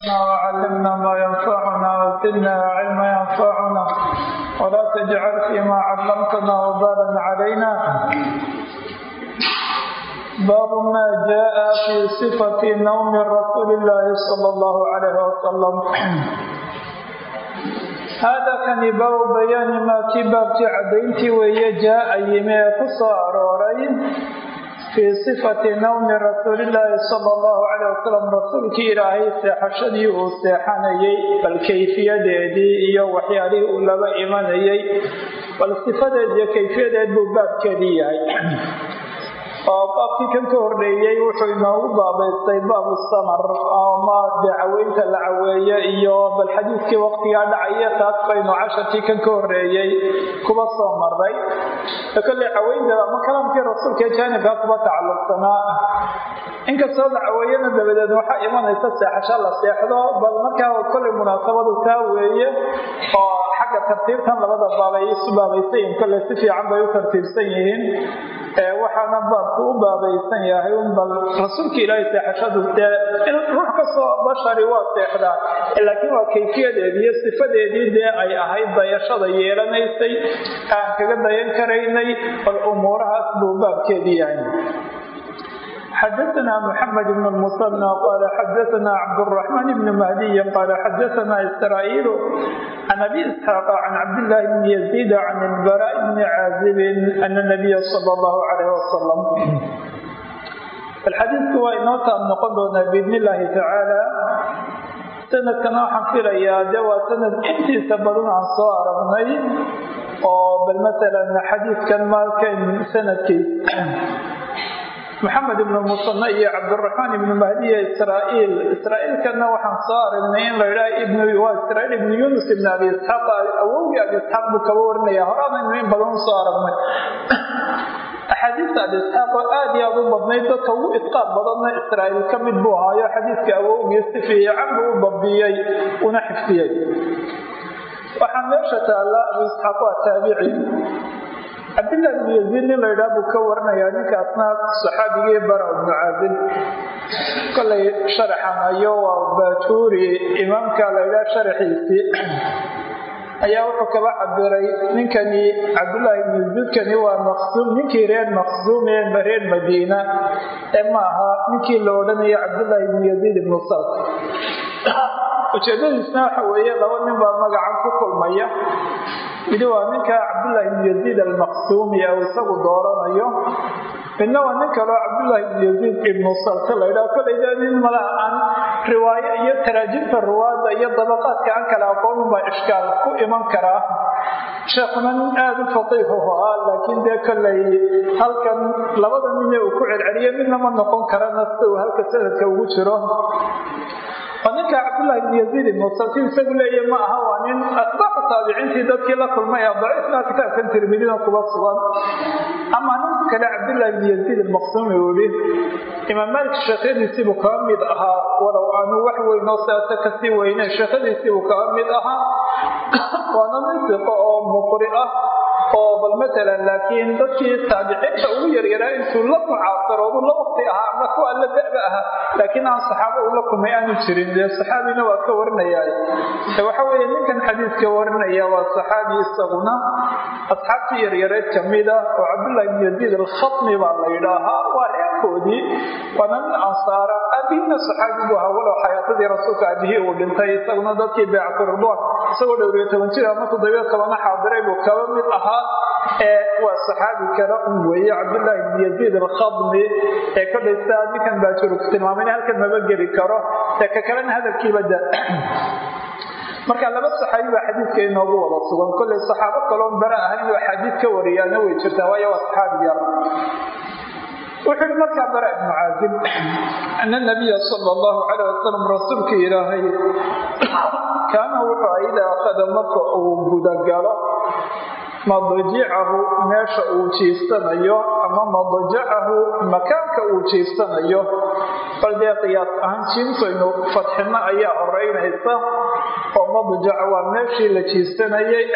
وعلمنا ما ينفعنا وزدنا علما ينفعنا ولا تجعل فيما علمتنا وبالا علينا باب ما جاء في صفة نوم رسول الله صلى الله عليه وسلم هذا كان باب بيان ما كباب عدينتي وهي جاء يمي قصة أرورين في صفة نوم رسول الله صلى الله عليه وسلم رسولك إلهي سيحشدي وسيحانيي بالكيفية دي وحيالي أولما إيمانيي والصفة دي كيفية دي باب كدية oo baabkii kan ka horreeyey wuxuu inoogu baabaystay baabu samar ama dacaweynta la caweeye iyo bal xadiidkii waqtigaa dhacaya taas baynu casharkii kan ka horreeyey kuba soo maray kolley caweynta ama kalaamkii rasuulka jaanibkaa kuba tacalluqsanaa inkastoo la caweeyana dabadeed waxaa imanaysa seexasho la seexdo bal markaa kolley munaasabadu taa weeye oo xagga tartiibtan labada baabay isu baabaysayiin kolley si fiican bay u tartiibsan yihiin waxaana baabku u baabaysan yahay un bal rasuulka ilaahay seexashadu dee in ruux kastoo bashari waa seexdaa laakiin waa kayfiyadeedii iyo sifadeedii dee ay ahayd dayashada yeelanaysay aan kaga dayan karaynay bal umuurahaas buu baabkeedii yahay xdثna محمد بن المصنى qال xdثna cبدالرحمن بن مهدي qال xdثna إسرائيل عن أbي إسحاq عن cبدالله بن يزيد عن البراء بن عازب أن النبي صلى الله عليه وسلم xadiidku waa inoo taab noqon doonaa bidn الlahi tacaalى sanadkana waxaan filayaa de waa sanad intiisa badan aan soo aragnay oo bal maala xadiidkan maalkan sanadkiis maxamed ibnu musane iyo cabdiraxmaan ibnu mahdiya israaiil israaiilkana waxaan soo aragnay in la idhaha waa israiil ibnu yunus ibn abi isxaaq awowgii abi isxaaq buu kaba warinaya horaanaynu in badan usoo aragnay axaadiista abi isxaaq oo aad iyo aad u badnayd dadka ugu idqaab badanna israaiil ka mid buu ahaayo xadiidka awowgii si fiican buu u dabdiyey una xifdiyey waxaa meesha taalla abu isxaaq waa taabici cabdillahi bnu yaziid nin laydhaha buu ka waranayaa ninkaasna saxaabigii bara ibnu caazib kolay sharaxan ayo waa baajuuri imaamka laydhaha sharaxiisii ayaa wuxuu kaba cabiray ninkani cabdullaahi ibnu yaziidkani waa maqsuum ninkii reer maqsuum ee reer madiina ee ma aha ninkii la odhanayo cabdullaahi ibnu yaziid ibnu salt ujeedadiisna waxa weeye laba nin baa magacan ku kulmaya midi waa ninka cabdullaahi ibnu yaziid almaqsuumi ou isagu dooranayo midna waa nin kaleo cabdullaahi ibnu yaziid ibnu salte laydhaha kolayda nin malaha aan riwaayo iyo taraajimta ruwaada iyo dabaqaadka aan kala aqoonin baa ishkaal ku iman karaa sheekhuna nin aada u faqiihu ahaa laakiin dee kollay halkan labada nine uu ku celceliyo midna ma noqon karana sida uu halka sanadka ugu jiro oo ninka cabdullahi ibn yaziid ibnu salti isagu leeya ma aha waa nin atbaacu taabiciintii dadkii la kulmay ee daciifna kitaabkan tirmidina kuba sugan ama nin kale cabdullahi ibn yaziid almaqsuumi uu yihi imaam maalik sheekhadiisiibuu kaba mid ahaa walow aanu wax weynoo siaasa kasii weyneyn sheekhadiisiibuu kaba mid ahaa waana nin siqo oo muqri ah oo bal matalan laakiin dadkii taabiciinta ugu yaryaraa intuu la mucaasaroodu la waqti ahaa ama kuwa la da'ba ahaa laakiin aan saxaabo ula kulmay aanu jirin dee saxaabina waa ka warinayaa waxa weeye ninkan xadiidka warinaya waa saxaabi isaguna asxaabtii yaryareed kamida oo cabdullahi ibn yaziid alkhatmi baa la yidhaahaa waa reerkoodii waana nin ansaara aabihina saxaabi buu ahaa walow xayaatadii rasuulka aabihii uu dhintay isaguna dadkii beecatu ridwaan isagoo dhowriyo toban jir ama toddobiyo tobana xaadiray buu kaba mid ahaa ee waa saxaabi kale un weeye cabdullaahi ibn yaziid alkhadmi ee kodhaysta ninkan baajuru ku tilmaamay in halkan maba geli karo ee ka kalena hadalkiiba da marka laba saxaabi baa xadiidka inoogu wada sugan kollay saxaabo kaloon bara ahayn oo xadiid ka wariyaana way jirtaa waayo waa saxaabi yar wuxuu ihi markaa bara ibnu caazib ana nabiya sala allahu calayh wasalam rasuulka ilaahay kaana wuxuu idaa akhada marka uu gudagalo madajicahu meesha uu jiifsanayo ama madajacahu makaanka uu jiifsanayo bal dee qiyaas ahaan jiintaynu fadxino ayaa horeynaysa oo madajaca waa meeshii la jiifsanayay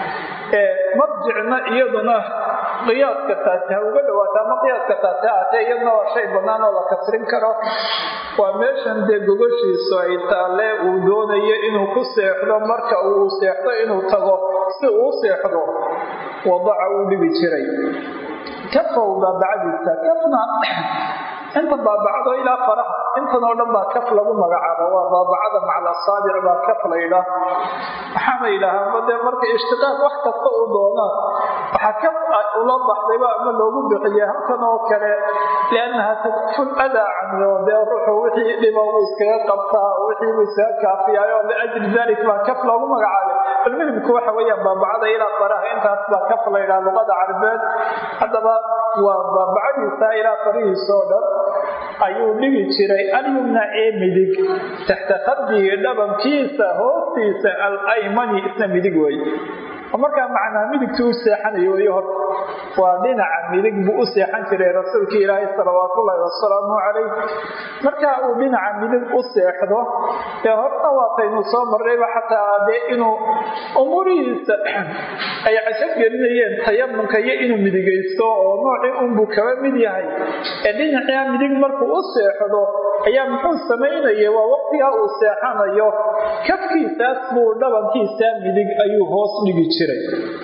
marjicna iyaduna qiyaaska taasi ha uga dhawaata ama qiyaaska taasi haatee iyadna waa shay bannaan oo la kasrin karo waa meeshan dee gogoshiisu ay taalle uu doonayo inuu ku seexdo marka uu seexdo inuu tago si uu seexdo wadaca uu dhigi jiray kafow baabacadiisa kafna inta baabacdo ilaa faraha intan oo dhan baa kaf lagu magacaabo waa baabacada macal asaabic baa kaf laydhaa waxaana yidhaahaa dee marka ishtiqaaq wax kasta uu doonaa waxaa kaf ula baxdayba ama loogu bixiye halkan oo kale liannaha tadful adaa canyo dee ruuxu wixii dhiba uu iskaga qabtaa wixii uu iskaga kaafiyaayo liajli dalik baa kaf loogu magacaabay almuhimku waxa weeyaan baabacada ilaa faraha intaas baa kaf laydhaa luqada carabeed haddaba waa baabacadiisa ilaa farihiisa oo dhan ayuu dhigi jiray alyumna ee midig taxta khaddihi dhabankiisa hoostiisa alaymani isna midig wey oo markaa macnaa midigtuu u seexanayo wey horta waa dhinaca midig buu u seexan jiray rasuulkii ilaahay salawaatullaahi wasalaamu calayh marka uu dhinaca midig u seexdo dee horta waataynu soo marrayba xataa dee inuu umuurihiisa ay cajab gelinayeen tayamunka iyo inuu midigaysto oo noocii unbuu kaba mid yahay ee dhinacia midig markuu u seexdo ayaa muxuu samaynaya waa waqtigaa uu seexanayo kafkiisaas buu dhabankiisa midig ayuu hoos dhigi jiray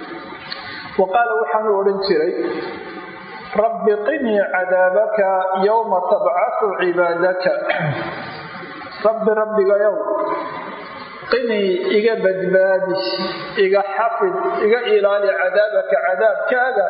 wa qaala waxaanu odhan jiray rabbi qinii cadaabaka yowma tabcasu cibaadaka rabbi rabbigayow qinii iga badbaadi iga xafid iga ilaali cadaabaka cadaabkaaga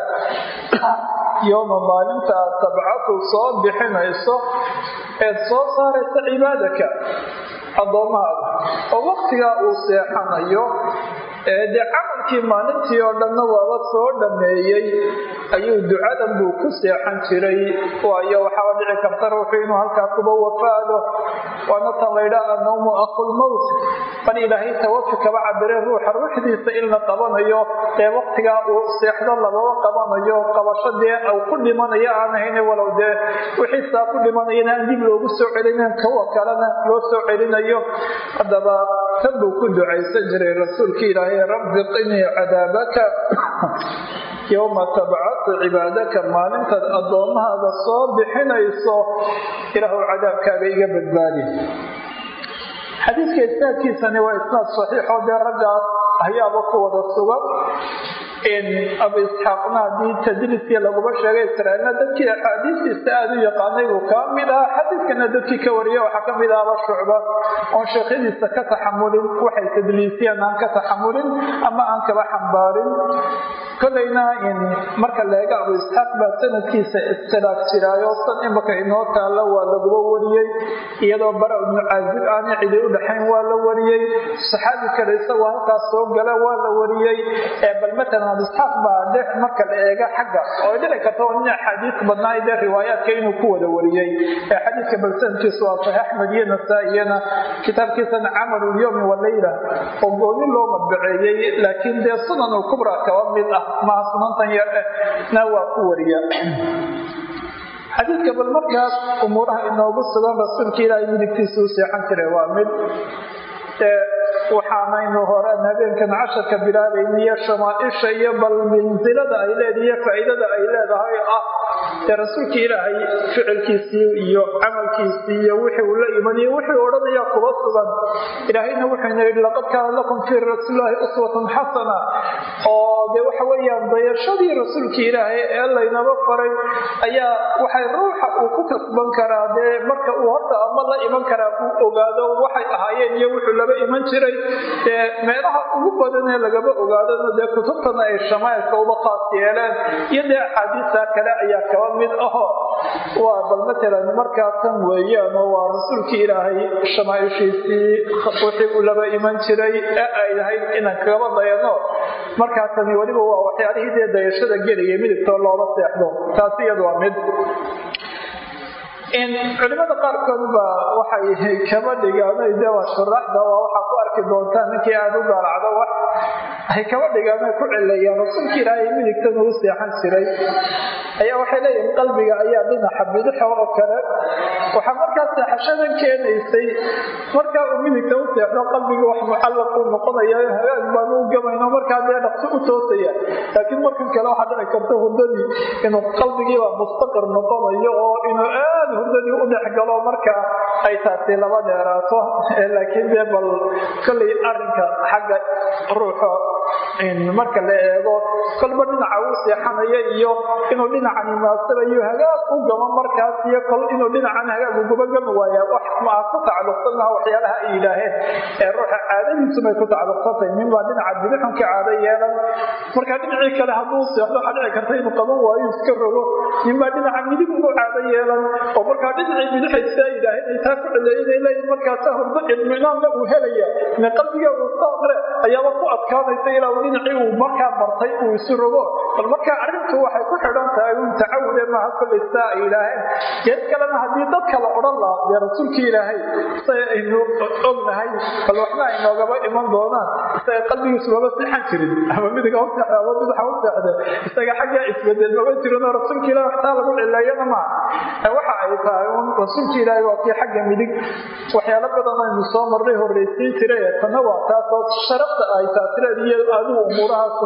yowma maalinta aad tabcadu soo bixinayso eed soo saaraysa cibaadaka addoommahaaga oo waqtigaa uu seexanayo ee dee camalkii maalintii oo dhanna waaba soo dhammeeyey ayuu ducadan buu ku seexan jiray waayo waxaaba dhici karta ruuxu inuu halkaa kuba wafaado waana tan laydhaa annawmu aqulmowt bal ilaahay tawafi kaba cabire ruuxa ruuxdiisa in la qabanayo ee waqtigaa uu seexdo lababa qabanayo qabasho dee uu ku dhimanayo aan ahayn walow dee wixiisaa ku dhimanayana aan dib loogu soo celinin kuwa kalena loo soo celinayo haddaba tan buu ku ducaysan jiray rasuulka ilaahay rabbi qinii cadaabaka yowma tabcasu cibaadaka maalintaad addoommahaaga soo bixinayso ilaahu cadaabkaaga iga badbaadi xadiidka isnaadkiisani waa isnaad saxiixoo dee raggaas ayaaba ku wada sugan abu isxaaqna haddii tadliiskii laguma sheegay israailna dadkii axaadiistiisa aada u yaqaanay buu kaa mid ah xadiidkana dadkii ka wariya waxaa ka mid ahaba shucba oon sheekhadiisa ka taxamulin waxay tadliisiyeen aan ka taxamulin ama aan kaba xambaarin kolayna marka leega abu isxaaq baa sanadkiisa istilaaf jiraayo san imaka inoo taalla waa laguba wariyey iyadoo bara ibnu caazib aanay cidi u dhaxayn waa la wariyey saxaabi kale isagoo halkaas soo gala waa la wariyey bal matalan abu isxaaq baa dhex marka la eega xagga oo dhici karta nin axaadiis badnaa dee riwaayaadka inuu ku wada wariyey xadiidka bal sanadkiisu waa saxiix axmed iyo nasaa-iyana kitaabkiisana camalu lyowmi waleyla oo gooni loo madbaceeyey laakiin dee sunan ulkubra kaba mid ah maha sunantan yar eh na waa ku wariya xadiidka bal markaas umuuraha inoogu sugan rasuulka ilaahay midigtiisa u seexan jiray waa mid waxaanaynu horeen habeenkan casharka bilaabayniyo shamaaisha iyo bal minsilada ay leedahay iyo faa'iidada ay leedahay ah dee rasuulka ilaahay ficilkiisii iyo camalkiisii iyo wixii uu la imaniyo wixii odhanaya kuba sugan ilaahayna wuxuuna yidhi laqad kaana lakum fii rasuulilaahi uswatun xasana oo dee waxa weeyaan dayashadii rasuulka ilaahay ee laynaba faray ayaa waxay ruuxa uu ku kasban karaa dee marka uu horta ama la iman karaa uu ogaado waxay ahaayeen iyo wuxuu laba iman jiray dee meelaha ugu badanee lagaba ogaadona dee kutubtana ay shamaailka uba qaas yeeleen iyo dee axaadiista kale ayaa kaba mid aho waa bal matalan markaa tan weeyaan oo waa rasuulkii ilaahay shamaaishiisii wixii uu laba iman jiray ee ay lahayd inaan kagaba dayano markaa tani weliba waa waxyaalihii dee dayashada gelaya midigtoo loola seexdo taasi iyadu waa mid culimada qaarkood baa waxay kaba dhigaan de waa shuraaxda waa waxaa ku arki doontaa ninkii aada u daalacdo wax ay kaba dhigaan ay ku cileeyaan rasuulka ilaahay midigtan uu seexan jiray ayaa waxay leeyihin qalbiga ayaa dhinaca bidixa oo kale waxaa markaa seexashadan keenaysay markaa uu midigta u seexdo qalbiga wax mucallaq uu noqonaya hagaag baan u gamayno markaa dee dhaqso u toosaya laakiin markan kale waxaa dhici karta hurdadii inuu qalbigiiba mustaqir noqonayo oo inuu aad hurdadii u dhex galo marka ay taasi laba dheeraato laakiin dee bal kollay arrinka xagga ruuxa marka la eego kolba dhinaca uu seexanaya iyo inuu dhinacan munaasirayo hagaag u gamo markaas iyo kol inuu dhinacan hagaag uguba gami waaya wax maa ku tacalluqsan laha waxyaalaha ay yidhaaheen ee ruuxa caadadiisumay ku tacalluqsantahay nin baa dhinaca bidixunka caado yeelan marka dhinacii kale hadduu seexdo waxaa dhici karta inuu qaban waayo iska rogo nin baa dhinaca midig ugu caado yeelan oo markaa dhinacii bidixaysaa yidhaaheen ay taa ku celeeyinay leeyihin markaasa hurdo idminaanna uu helaya ine qalbiga uu saaqre ayaaba ku adkaanaysa ilaa uu dhinacii uu markaa bartay uu isu rogo bal markaa arrintu waxay ku xidhan tahay un tacawude maaha kollay saa ay yidhaaheen geed kalena haddii dadka la odhan lahaa dee rasuulkii ilaahay isaga aynu ognahay bal waxna ay noogaba iman doonaan isaga qalbigiisu maba seexan jirin ama midiga u seexda ama midaxa u seexda isaga xaggaa isbedel maba jirinoo rasuulka ilahi waxtaa lagu cileeyana maaha waxa ay tahay un rasuulka ilaahay waa kii xagga midig waxyaalo badan aynu soo marnay horraysiin jiray tana waa taasoo sharafta ay taasireed iyo adigu umuurahaasun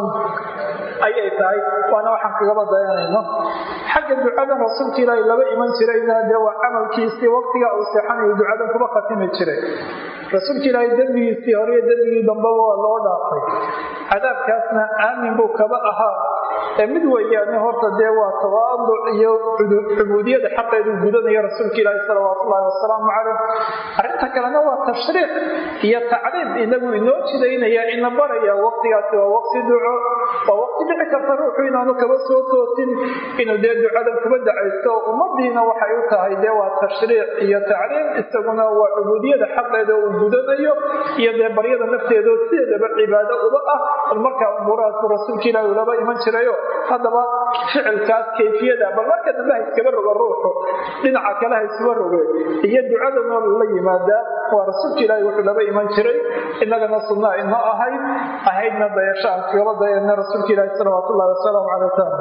ayay tahay waana waxaan kagaba dayanayno xagga ducadan rasuulka ilaahay laba iman jirayna dee waa camalkiisii waqtiga uu seexanayo ducadan kuba khatimi jiray rasuulka ilaahay dembigiisii hore iyo dembigii dambaba waa loo dhaafay cadaabkaasna aamin buu kaba ahaa ee mid weeyaane horta dee waa tawaaduc iyo cubuudiyada xaqeedu gudanaya rasuulka ilaahi salawaatu ullahi wasalaamu caleyh arrinta kalena waa tashriic iyo tacliim inagu inoo jidaynaya ina baraya waqtigaasi waa waqti duco waa waqti dhici karta ruuxu inaanu kaba soo toosin inuu dee ducadan kuba dacaysto ummadiina waxay u tahay dee waa tashriic iyo tacliim isaguna waa cubuudiyada xaqeeda uu gudanayo iyo dee baryada nafteedo sideedaba cibaado uba ah bal markaa umuurahaasu rasuulka ilaahi ulaba iman jirayo haddaba ficilkaas kayfiyada bal marka dambe ha iskaba rogo ruuxu dhinaca kale ha isuba roge iyo ducadanoo la yimaadaa waa rasuulka ilaahi wuxuu laba iman jiray inagana sunnaa inoo ahayd ahaydna dayasho aan kagaba dayana rasuulka ilaahi salawaat ullahi wasalaamu calay wasalam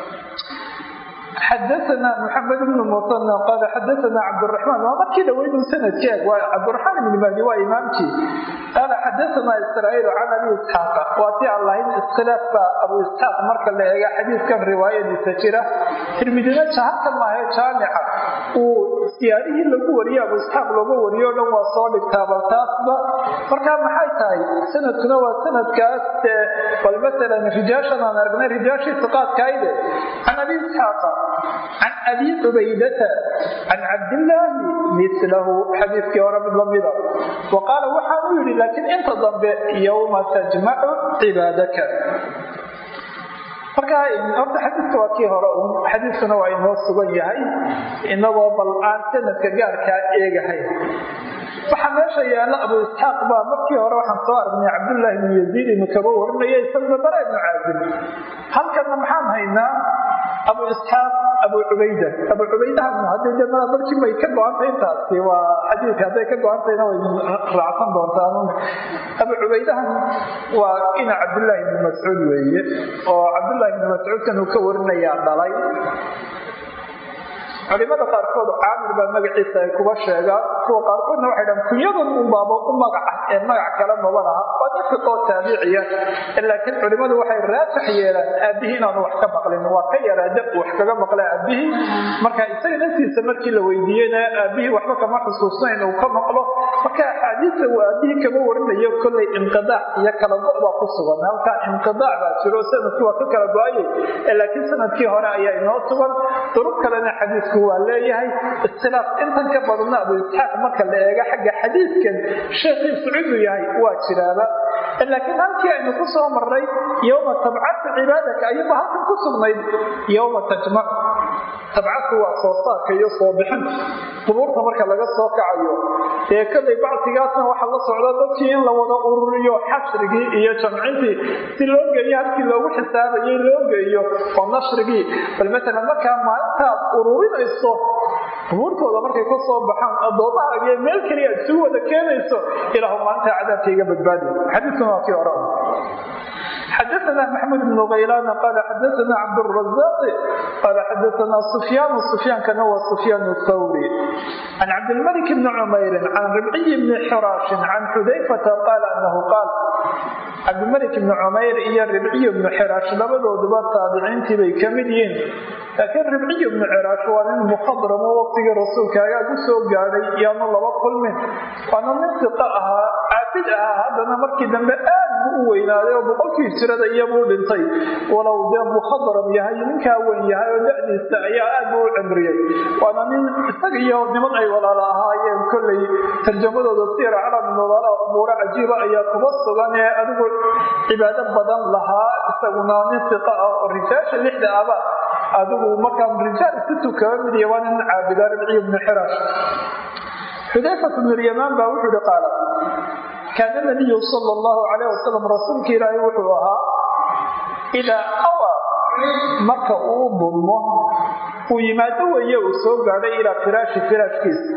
xadaana maxamed bnu musanna qaala xadaana cabdiraxmaan waa markii dhaweydu sanadkeeg waa cabdiraxmaan ibni mahdi waa imaamkii qaala xadaana israa'iil can abi isxaaqa waa tii aan lahayn iskhilaaf baa abu isxaaq marka la eega xadiidkan riwaayadiisa jira tirmidina jahalka maahe jaamica uu siyaarihii lagu wariye abu isxaaq looga wariyo o dhan waa soo dhigtaa bal taasba markaa maxay tahay sanadkuna waa sanadkaas bal maalan rijaashan aan aragnay rijaashii siqaadkaayde can abi isxaaqa can abi cubaydata can cabdillaahi milahu xadiiskii hore mid lamida wa qaala waxaanu yidhi laakiin inta dambe yowma tajmacu cibaadaka marka horta xadiiska waa kii hore un xadiiskuna waa inoo sugan yahay inagoo bal aan sanadka gaarkaa eegahay waxaa meesha yaalla abu isxaaq baa markii hore waxaan soo aragnay cabdullaahi ibnu yaziid inu kaba warinaya isaguna bara ibnu caazim halkana maxaan haynaa abu isxaaq abu cubayda abu cubaydahan hadday de mala barkii bay ka go-antay intaasi waa xadiidka hadday ka go-antayna way raacsan doontaan abu cubaydahan waa ina cabdullaahi ibnu mascuud weeye oo cabdullaahi ibnu mascuudkan uu ka warinayaa dhalay culimada qaarkood caamir baa magaciisa ay kuba sheegaan kuwa qaarkoodna waxay dhahan kunyadan unbaaba u magaca ee magac kale maba laha waa nin fiqoo taabiciya laakiin culimadu waxay raajax yeelaan aabihii inaanu wax ka maqlin waa ka yaraa dab wax kaga maqla aabihii marka isaga naftiisa markii la weydiiyeyna aabihii waxba kama xusuusnayn uu ka maqlo marka axaadiista uu aabihii kama warinayo kollay inqidaac iyo kala go' baa ku sugan halkaa inqidaac baa jiro sanadkii waa ka kala go-ayay laakiin sanadkii hore ayaa inoo sugan durub kalena xadiisku waa leeyahay iskhilaaf intan ka badanna abu isxaaq marka la eega xagga xadiidkan sheekhiisu ciduu yahay waa jiraaba laakiin halkii aynu ku soo marray yowma tabcatu cibaadaka ayuba halkan ku sugnayd yowma tajmac tabcadku waa soo saarka iyo soo bixinta qubuurta marka laga soo kacayo ee kolay bacsigaasna waxaa la socda dadkii in la wada ururiyo xashrigii iyo jamcintii si loo geeyo halkii loogu xisaabayay loo geeyo oo nashrigii bal maalan markaa maalintaad ururinayso qubuurtooda markay ka soo baxaan addoommahaagiyo meel keliya aad suu wada keenayso ilaahu maalintaa cadaabkaiga badbaadi xadiidkuna waa kii hore xadaثna maxmud bn kaylaan qala xadaثna cabdالرaزاq qala xadaثna sufyaan sufyaankana waa sufyaan الthawri can cabdilmalik bni cumayri can ribciy bni xiraashin can xudayfata qaala anahu qaal cabdilmalik bni cumayr iyo ribciy bnu xiraash labadooduba taabiciintii bay ka mid yihiin laakiin ribciy bnu xiraash waa nin mukhadramo waqtigii rasuulka agaag u soo gaadhay yaanu laba kulmin waana nin siqa ahaa caabid ahaa haddana markii dambe aad buu u weynaaday oo boqolkii jirada iyabuu dhintay walow dee mukhadram yahay ninkaa weyn yahay oo da'diisa ayaa aad buu u cimriyey waana nin isaga iyo niman ay walaala ahaayeen kolley tarjamadooda siira calam nobala umuuro cajiiba ayaa kuba sugan ee adigu cibaado badan lahaa isaguna nin siqa ah oo rijaasha lixda aba adigu markaa rijaal situ kaba mid iyo waa nin caabida ribciy bnu xiraash xudayfat bnu lyamaan baa wuxuu ihi qaala kaana nabiyu sala allahu calayh wasalam rasuulka ilaahay wuxuu ahaa idaa awa marka uu dulmo uu yimaado weeye uu soo gaadhay ilaa firaashi firaashkiisa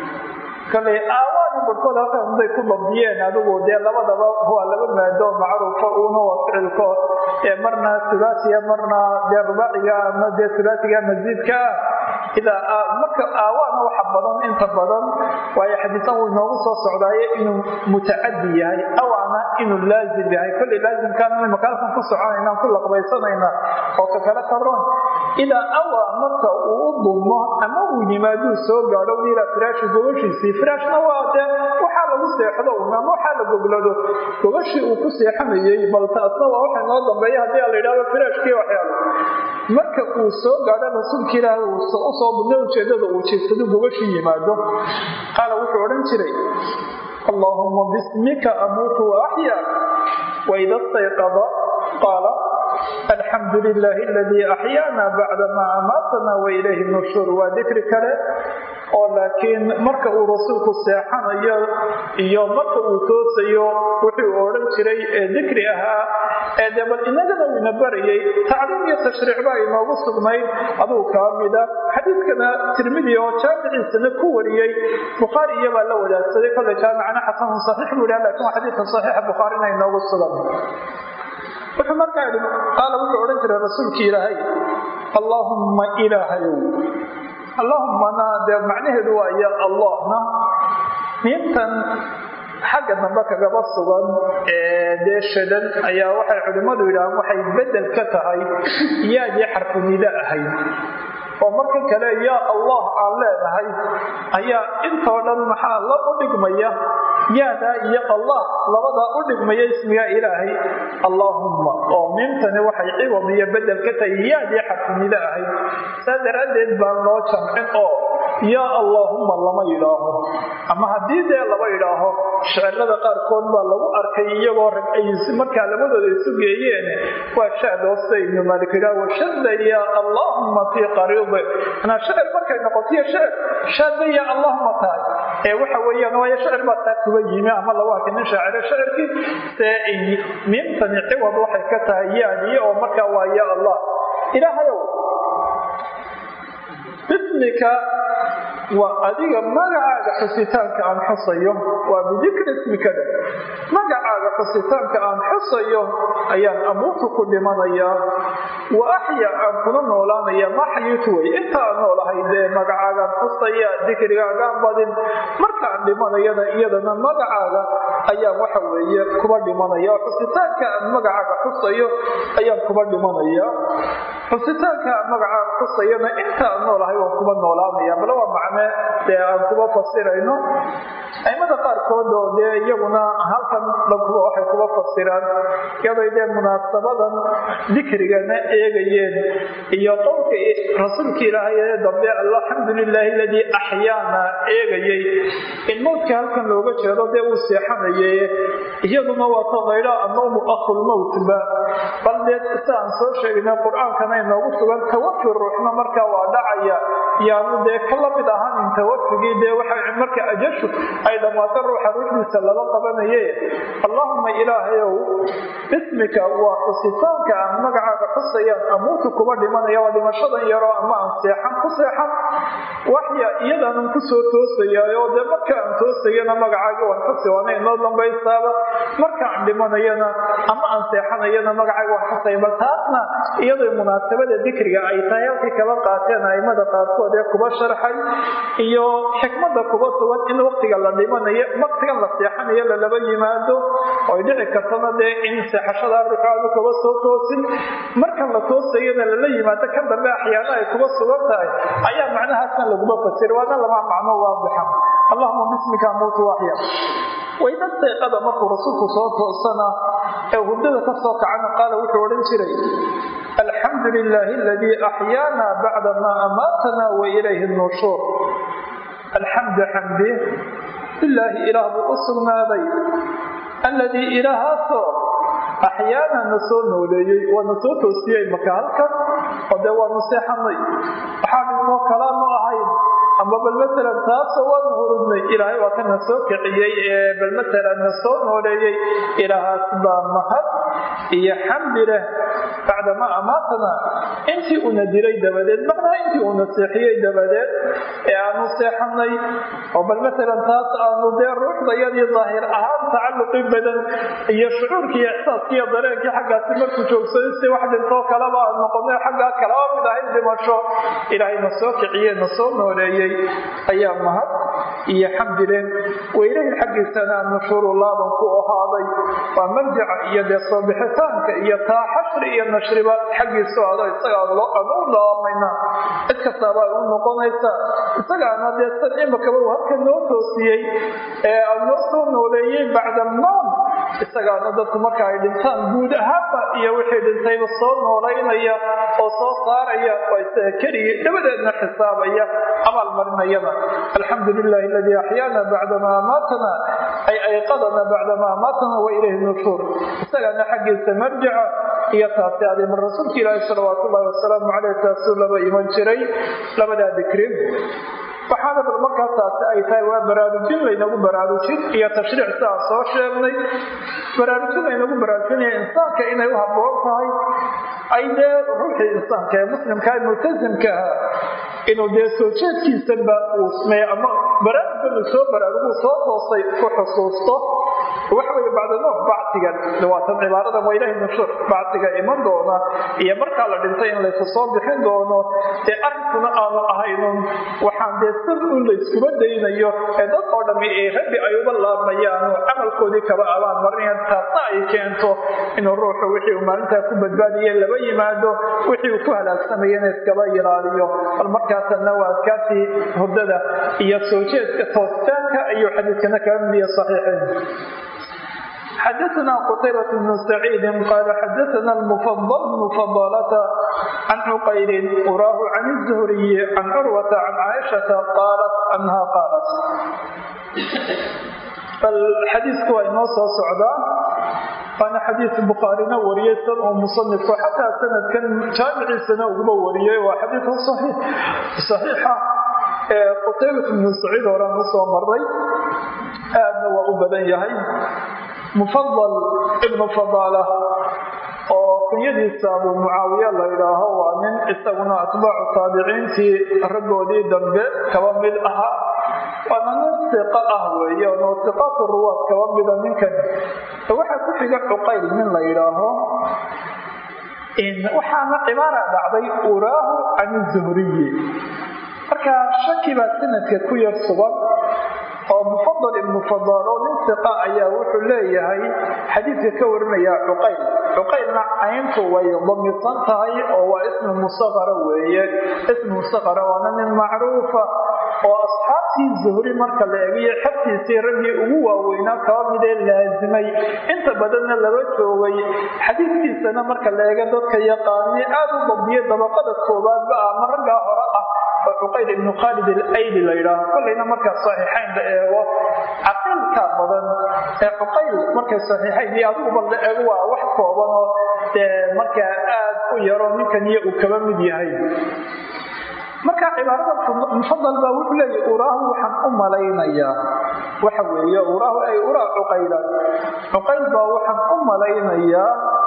kale aawaana barhkood halkan bay ku dabdiyeen adigu dee labadaba waa laba maado macruufa uuna waa ficilko ee marna sulaasiya marna dee rubaaciga ama dee sulaasiga masiidka ah idaa marka aawaana waxa badan inta badan waayo xadiisan uu inoogu soo socdaaye inuu mutacadi yahay awaana inuu laazim yahay kolley laazimkaana makaalkan ku soconaynaan ku laqbaysanayna oo ka kale karoon idaa awa marka uu u dulmo ama uu yimaaduu soo gaadho ilaa firaashi gobashiisii firaashna waa dee waxaa lagu seexdo un ama waxaa la goglado gobashii uu ku seexanayey bal taasna waa waxa inoo dambeeya haddii a la yidhahdo firaashkii waxyaalo marka uu soo gaadho rasuulka ilaahi uu usoo dulmo ujeedada uu jeedsado gobashii yimaado qaala wuxuu odhan jiray allaahuma bismika amuutu wa axya waida stayqada qaala alxamdu lilaahi aladii axyaana bacdamaa amaatana wailayhi nushuur waa dikri kale oo laakiin marka uu rasuulku seexanayo iyo marka uu toosayo wuxuu odhan jiray ee dikri ahaa ee dee bal inagana uu ina barayay tacliim iyo tashriic baa inoogu sugnayd adugu kaa mida xadiidkana tirmidi oo jaamiciisana ku wariyey bukhaari iyabaa la wadaagsaday kolle jaamicana xasanun saxiix buu yidhaha lakin waa xadiidka saxiixa bukhaarina inoogu sugan wuxuu markaa idhi qaala wuxuu odhan jiray rasuulkii ilaahay allaahumma ilaahayow allaahumana dee macnaheedu waa ya allahna miintan xagga dambe kagaba sugan ee dee shadan ayaa waxay culimmadu yidhahaan waxay bedel ka tahay yaadii xarfunida ahayd oo marka kale yaa allah aan leenahay ayaa intoo dhan maxaa la u dhigmaya yaadaa iyo allah labadaa u dhigmaya ismiga ilaahay allaahumma oo miimtani waxay ciwam iyo bedel ka tahay yaadii xarfunida ahayd saa daraaddeed baan loo jamcin oo yaa allaahumma lama yidhaaho ama haddii dee laba yidhaaho shicirada qaarkood baa lagu arkay iyagoo rag ay markaa labadooda isu geeyeen waa shaadoosta ibnu maalik yidhaah washadda yaa allaahumma fii qariidi anaa shicir markay noqotiyo shicir shaadda yaa allahuma tahay ee waxa weeyaan waayo shicir baa taa kuba yimi ama lagu arkay nin shaaciro shicirkii see miimtani ciwad waxay ka tahay yaadii oo markaa waa yaa allah ilaahayow bismika waa adiga magacaaga xusitaanka aan xusayo waa bidikri ismikada magacaaga xusitaanka aan xusayo ayaan amuutu ku dhimanayaa wa axya aan kuna noolaanaya ma xayiitu wey intaan noolahay dee magacaagaan xusaya dikrigaagaan badin markaan dhimanayana iyadana magacaaga ayaan waxa weeye kuba dhimanaya oo xusitaanka aan magacaaga xusayo ayaan kuba dhimanaya xusitaanka aan magacaaga xusayana intaan noolahay waan kuba noolaanaya bale waa macne dee aan kuba fasirayno aimada qaarkood oo dee iyaguna halkan dhankuba waxay kuba fasiraan iyaday dee munaasabadan dikrigana eegayeen iyo qowlka rasuulka ilaahay ee dambe alxamdu lilaahi aladii axyaana eegayay in mowdka halkan looga jeedo dee uu seexanaye iyaduna waa tadaydha annowmu akhulmowtba bal dee si aan soo sheegna qur-aankana inoogu sugan tawafi ruuxna markaa waa dhacaya yaanu dee ka lamid ahaanin tawafigii dee waxa marka ajashu ay dhammaato ruuxa ruuxdiisa laba qabanaye allahuma ilaahayow ismika waa xusitaanka aan magacaaga xusayaan amuutu kuba dhimanaya waa dhimashadan yaroo ama aan seexan ku seexan wax waxya iyadaanan kusoo toosayaayo dee marka aan toosayana magacaaga waan xasi waana inoo dambaystaaba marka aan dhimanayana ama aan seexanayana magacaaga waan xusay bal taasna iyadoo munaasabada dikriga ay tahay halkii kaba qaateen aimada qaarkood ee kuba sharxay iyo xikmada kuba sugan in waktiga la dhimanayo waktigan la seexanayo lalaba yimaado oy dhici kartana dee in seexashada ruuxu aanu kuba soo toosin marka la toosayana lala yimaado ka dambe axyaana ay kuba sugan tahay ayaa macnahaasna laguma fasir waana lama macno waadixa allahuma bismika amuutu waxya wayda seeqada markuu rasuulku soo toosana ee hurdada ka soo kacana qaala wuxuu odhan jiray alxamdu lilaahi aladii axyaana bacda maa amaatana wa ilayhi nushuur alxamdu xamdi lilaahi ilaah buu u sugnaaday alladii ilaahaasoo axyaana na soo nooleeyey waa na soo toosiyey maka halkan oo dee waanu seexanay waxaa dhintoo kalaanu ahayn ama bal matalan taasoo waanu hurudnay ilaahay waa kana soo kiciyey ee bal matalan na soo nooleeyey ilaahaas baa mahad iyo xamdi leh bacdamaa amaatana intii una dilay dabadeed macnaha intii una seexiyey dabadeed ee aanu seexanay oo bal matalan taas aanu dee ruuxdayadii daahir ahaan tacalluqi badan iyo shucuurkii iyo ixsaaskii iyo dareenkii xaggaasi markuu joogsaday si wax dhintoo kaleba aan noqonay xaggaa kalaba mid ahayd dhimasho ilaahay na soo kiciye na soo nooleeyey ayaa mahad iyo xamdi leh weylahi xaggiisana nushuuru laaban ku ahaaday waa marjaca iyo dee soo bixitaanka iyo taa xashri iyo nashriba xaggiisu ado isaga aan u laamayna cid kastaaba ay u noqonaysa isagaana dee san imakaba uu halka noo toosiyey ee aan noo soo nooleeyey bacda alnoom isagaana dadku marka ay dhintaan guud ahaanba iyo wixii dhintayba soo noolaynaya oo soo saaraya oo isaga keligii dhabadeedna xisaabaya abaalmarinayada alxamdu lilahi aladii axyaana bacdamaa amaatana ay ayqadana bacdamaa amaatana wa ilayhi nushuur isagaana xaggiisa marjaca iyo taasi adimar rasuulka ilaahi salawaat ullahi wasalaamu caleyh taasuu laba iman jiray labadaa dikri waxaana bal markaa taasi ay tahay waa baraarujin laynagu baraarujin iyo tashriic si aan soo sheegnay baraarujin laynagu baraarujinaya insaanka inay u habboon tahay ay dee ruuxii insaanka ee muslimkaa multasimka ah inuu dee soo jeedkiisanba uu sameeyo ama baraarugan uu soo baraaruguu soo toosay ku xusuusto waxa weye bacdanoom bacsigan waatan cibaarada waa ilahi nushuur bacsiga iman doona iyo markaa la dhintay in laysu soo bixin doono dee arrinkuna aanu ahaynun waxaan dee sir un layskuma daynayo ee dad oo dhammi ee rabbi ay uba laabmayaan oo camalkoodii kaba abaan marinayaan taasna ay keento inuu ruuxu wixii uu maalintaa ku badbaadiye laba yimaado wixii uu ku halaagsamayana iskaba ilaaliyo bal markaasanna waa adkaartii hurdada iyo soo jeedka toositaanka ayuu xadiidkana kaga midiya saxiixin xdثna qتyبة بن سعيid qال xdثna المفضل بن فضالة عن cqyl urاah عن الزهري عن curوة عن cائشhaة qاaلت أنha qاaلت bal xadiiku waa inoo soo socdaa waana xadiis bukhaarina wariyey san oo musanifku xataa sanadkan jaamiciisana uguba wariyey waa xadiid صaxiixa qtaybat bnu saciid horaan usoo maray aadna waa u badan yahay mufadal ibnu fadaala oo kunyadiisa abuu mucaawiya la yidhaaho waa nin isaguna atbaacu taabiciintii raggoodii dambe kaba mid ahaa waana nin siqa ah weeye oo siqaatu ruwaad kaba mida ninkan waxaa ku xiga cuqayl nin la yidhaaho waxaana cibaara dhacday uraahu can zuhriyi marka shaki baa sanadka ku yar sugan oo mufadal ibnu fadaal oo nin siqa ayaa wuxuu leeyahay xadiidka ka warinaya cuqayl cuqaylna cayntu way damisan tahay oo waa ismu musaqara weeye ismu musaqara waana nin macruufa oo asxaabtii zuhri marka la eegiyo xabtiisii raggii ugu waaweynaa kaba midee laasimay inta badanna laba joogay xadiidkiisana marka la eega dadka yaqaani aad u dabdiya dabaqada koowaadba ah ma raggaa hore ah oo cuqayl ibnu khaalid alayli la yidhaaho kollayna markaa saxiixayn la eego caqiilka badan ee cuqayl markay saxiixayn iyo adiguba la eego waa wax kooban oo dee markaa aad u yaro ninkan iyo uu kaba mid yahay marka cibaarada mufadal baa wuxuu leeyahy uraahu waxaan u malaynayaa waxa weeye uraahu ay uraa cuqaylan cuqayl baa waxaan u malaynayaa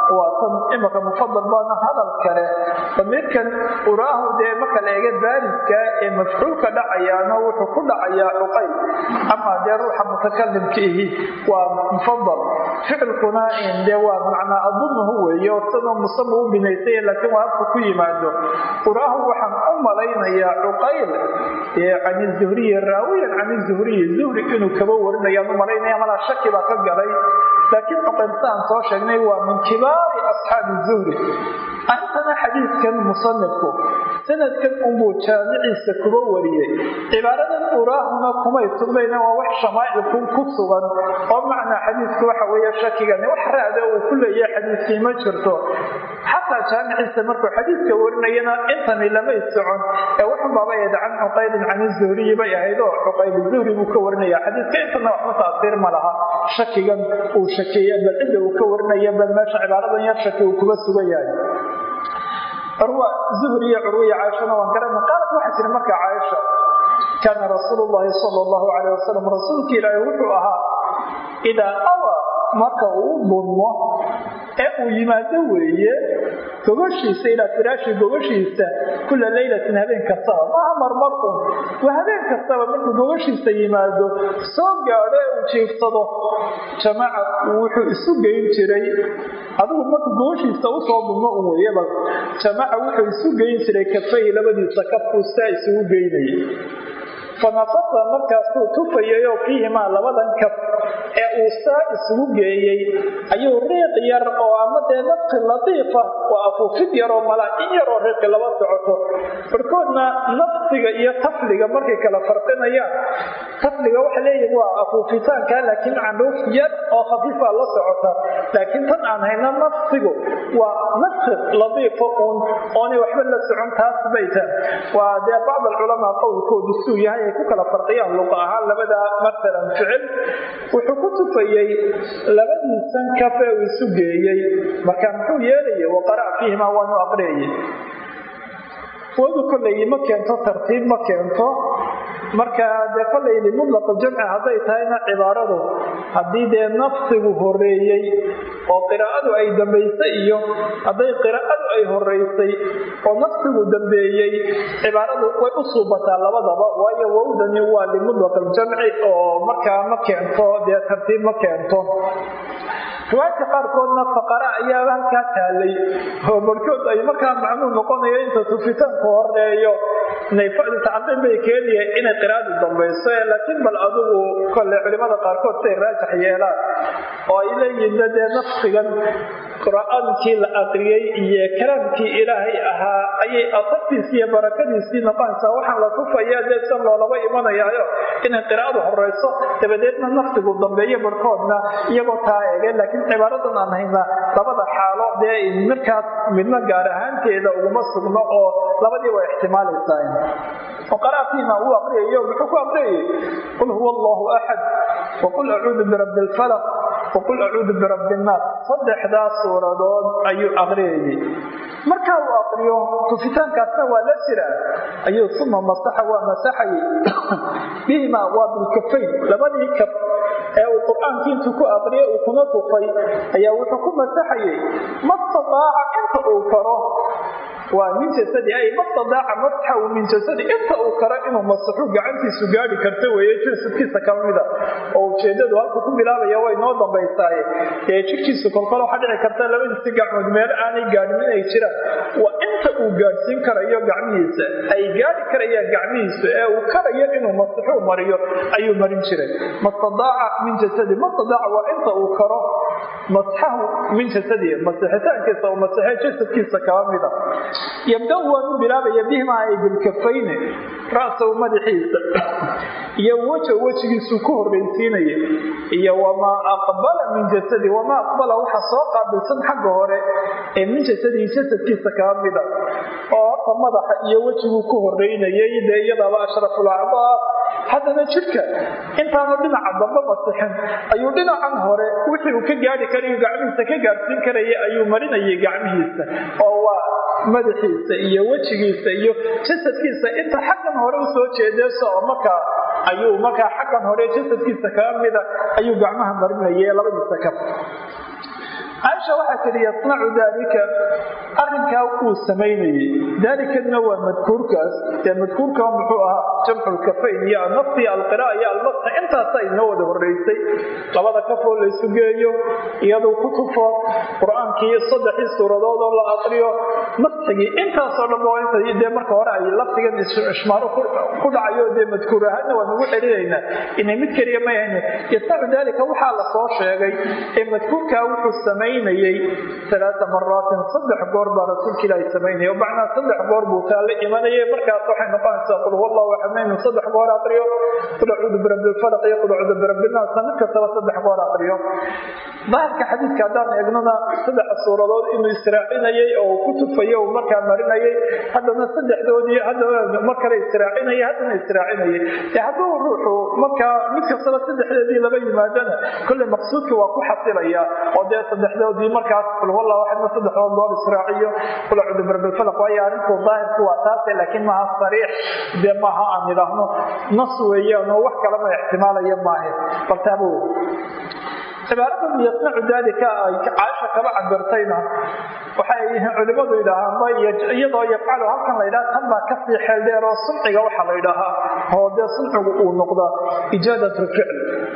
waa tan imaka mufadal baana hadal kale damiirkan uraahu dee marka la eega baariska ee mafcuulka dhacayaana wuxuu ku dhacayaa cuqayl ama dee ruuxa mutakalimka ihi waa mufadal ficilkuna dee waa macnaa adunuhu weeye oo sidoo musama u binaysay laakiin waa habka ku yimaado uraahu waxaan u malaynayaa cuqayl can zuhriyi raawiyan can zuhriyi zuhri inuu kaba warinayaan u malaynaya malaa shaki baa ka galay laakiin cuqayl saan soo sheegnay waa min kibaari asxaabi zuhri arrintana xadiidkan musanifku sanadkan unbuu jaamiciisa kuba wariyey cibaaradan uraahuna kumay sugnayna waa wax shamaa'ilku ku sugan oo macnaa xadiidku waxa weeye shakigani wax raada uu ku leeyahay xadiidkii ma jirto xataa jaamiciisa markuu xadiidka warinayana intani lamay socon ee wuxunbaaba eed can cuqaylin can zuhriyi bay ahayd oo cuqayl zuhri buu ka warinaya xadiidka intana waxba taasiir ma laha shakigan uu shakeeye bal cidda uu ka warinaya bal meesha cibaaradan yar shaki uu kuba sugan yahay curwa zuhri iyo curwiya caaishana waan garana qaalad waxay tiri marka caaisha kaana rasuulu llahi sala allahu calayh wasalam rasuulka ilaahi wuxuu ahaa idaa awa marka uu bunmo ee uu yimaado weeye gogoshiisa ilaa firaashi gogoshiisa kula leylatin habeen kastaba maaha marmar un waa habeen kastaba markuu gogoshiisa yimaado soo gaadho ee uu jiifsado jamaaca wuxuu isu geyn jiray adigu markuu gogoshiisa usoo bunmo un weeyaba jamaaca wuxuu isu geyn jiray kafay labadiisa kafkuu saa isugu geynayay fanafasa markaasuu tufayayoo fiihimaa labadan kaf ee uu saa isugu geeyey ayuu riiq yar oo ama dee nafqi latiifa oo afuufid yaroo malaa in yaroo riiqi laba socoto barkoodna nafsiga iyo tafliga markay kala farqinayaan tafliga waxa leeyihin waa afuufitaanka laakiin candhuuf yar oo khafiifa la socota laakiin tan aan hayna nafsigu waa nafqi latiifa uun oonay waxba la socon taas bayta waa dee bacd alculamaa qowlkoodu suu yahay ay ku kala farqiyaan luqa ahaan labada masalan ficil wuxuu ku tufayey labadiisan kafe uu isu geeyey marka muxuu yeelaya waqara' fiihimaa waanu aqriyayay wadu kolley ma keento tartiib ma keento marka dee kolleydi mudlaqa jamci hadday tahayna cibaaradu haddii dee nafsigu horeeyey oo qiraa'adu ay dambaysay iyo hadday qiraa'adu ay horeysay oo nafsigu dambeeyey cibaaradu way u suubataa labadaba waayo wowdani waa limudlaq aljamci oo markaa ma keento dee tartiib ma keento riwaayadka qaarkoodna faqara ayaa halkaa taalay oo barkood ay markaa macnuu noqonayo inta tufitaanku horeeyo tacadin bay keenaya inay qiraadu dambayso laakiin bal adigu kole culimada qaarkood say raajax yeelaan oo ay leeyihiin dee nafsigan qur-aankii la aqriyey iyo kalaamkii ilaahay ahaa ayay asartiisii iyo barakadiisii noqonaysaa waxaan la tufaya dee san loolaba imanayaayo inay qiraa'adu horeyso dabadeedna nafsigu dambeeyo barhkoodna iyagoo taa eege laakiin cibaaradan aan hayna labada xaalo dee markaas midna gaar ahaanteeda uguma sugno oo labadii waa ixtimaalaysaa waqara fiima uu aqriyayo muxuu ku aqriyayay qul huwa allahu axad waqul acuudu birabbi alfalaq waqul acuudu birabbi nnaas saddexdaas suuradood ayuu aqriyayay marka uu aqriyo tufitaankaasna waa la jiraa ayuu uma masaxa waa masaxayay bihima waa bilkafayn labadii kaf ee uu qur-aankii intuu ku aqriyay uu kuna tufay ayaa wuxuu ku masaxayay mastataaca inta uu karo waa min jasadi ay mastadaaca masxahu min jasadi inta uu karo inuu masaxu gacantiisu gaari karta weeye jasadkiisa ka mida oo ujeedadu halku ku bilaabaya way noo dambaysaaye dee jirkiisu kolkol waxaa dhici karta labadiisi gacmood meel aanay gaadhin inay jiraan waa inta uu gaadhsiin karayo gacmihiisa ay gaari karayaan gacmihiisa ee uu karayo inuu masaxuu mariyo ayuu marin jiray mastadaaca min jasadi mastadaaca waa inta uu karo masxahu min jasadi masixitaankiisa uu masaxee jasadkiisa kaba mida yabda waanu bilaabaya bihima ay bilkafayne ra'sahu madaxiisa iyo weja wejigiisu ku horraysiinaya iyo wamaa aqbala min jasadi wamaa aqbala waxa soo qaabilsan xagga hore ee min jasadihi jasadkiisa kaba mida oo horta madaxa iyo wejiguu ku horreynayay dee iyadaaba ashraful acdaa haddana jidhka intaanu dhinaca dambe masixin ayuu dhinacan hore wixii uu ka gaari karayo gacmihiisa ka gaadhsiin karaya ayuu marinayay gacmihiisa oo waa madaxiisa iyo wejigiisa iyo jasadkiisa inta xaggan hore usoo jeedeeso oo markaa ayuu markaa xaggan hore jasadkiisa kaga mida ayuu gacmaha marinaya labadiisa kaf caaisha waxaa tidhi yasnacu daalika arrinkaa uu samaynayey daalikana waa madkuurkaas ee madkuurka muxuu ahaa jamculkafayn iyo annafsi alqiraa iyo almasxa intaasa inoo wada horeysay labada kafoo laysu geeyo iyaduu ku tufo qur-aankii saddexii suuradood oo la aqriyo masxigii intaasoo dhan waa inta dee marka hore ay lafdigan ishmaaro ku dhacayo dee madkuur ahaadna waa nagu celinaynaa inay mid keliya may hayne yasnacu daalika waxaa la soo sheegay ee madkuurkaa wuxuu samaynayey alaaa maraatin saddex goor baa rasuulka ilaahi samaynaya macnaa saddex goor buu taa la imanayay markaas waxay noqonaysaa qul huwa allahu axad inuu saddex goor aqriyo qul acuudu birabbilfalaq iyo qul acuudu birabbilnaas mid kastaba saddex goor aqriyo daahirka xadiidka haddaan eegnona saddex suuradood inuu israacinayay oo ku tufayo uu markaa marinayay haddana saddexdoodii haddana mar kale israacinaya haddana israacinayay dee hadduu ruuxu markaa mid kastaba saddexdeedii laba yimaadana kolley maqsuudkii waa ku xasilaya oo dee saddexdoodii markaas qul huwa allahu axadna saddexdood goor israaciyo qul acuudu birabbilfalaq waayo arrinku daahirku waa taase laakiin maaha sariix dee maaha aan idhaahno nas weeyaan oo wax kalama ixtimaalaya maahe bal taabo cibaaradan yasnacu daalika ay caaisha kaba cabirtayna waxay culimadu yidhaahaanba iyadoo yafcalu halkan la ydhaha tan baa kasii xeel dheer oo sunciga waxaa la ydhaahaa oo dee suncigu uu noqdaa ijaadat lficl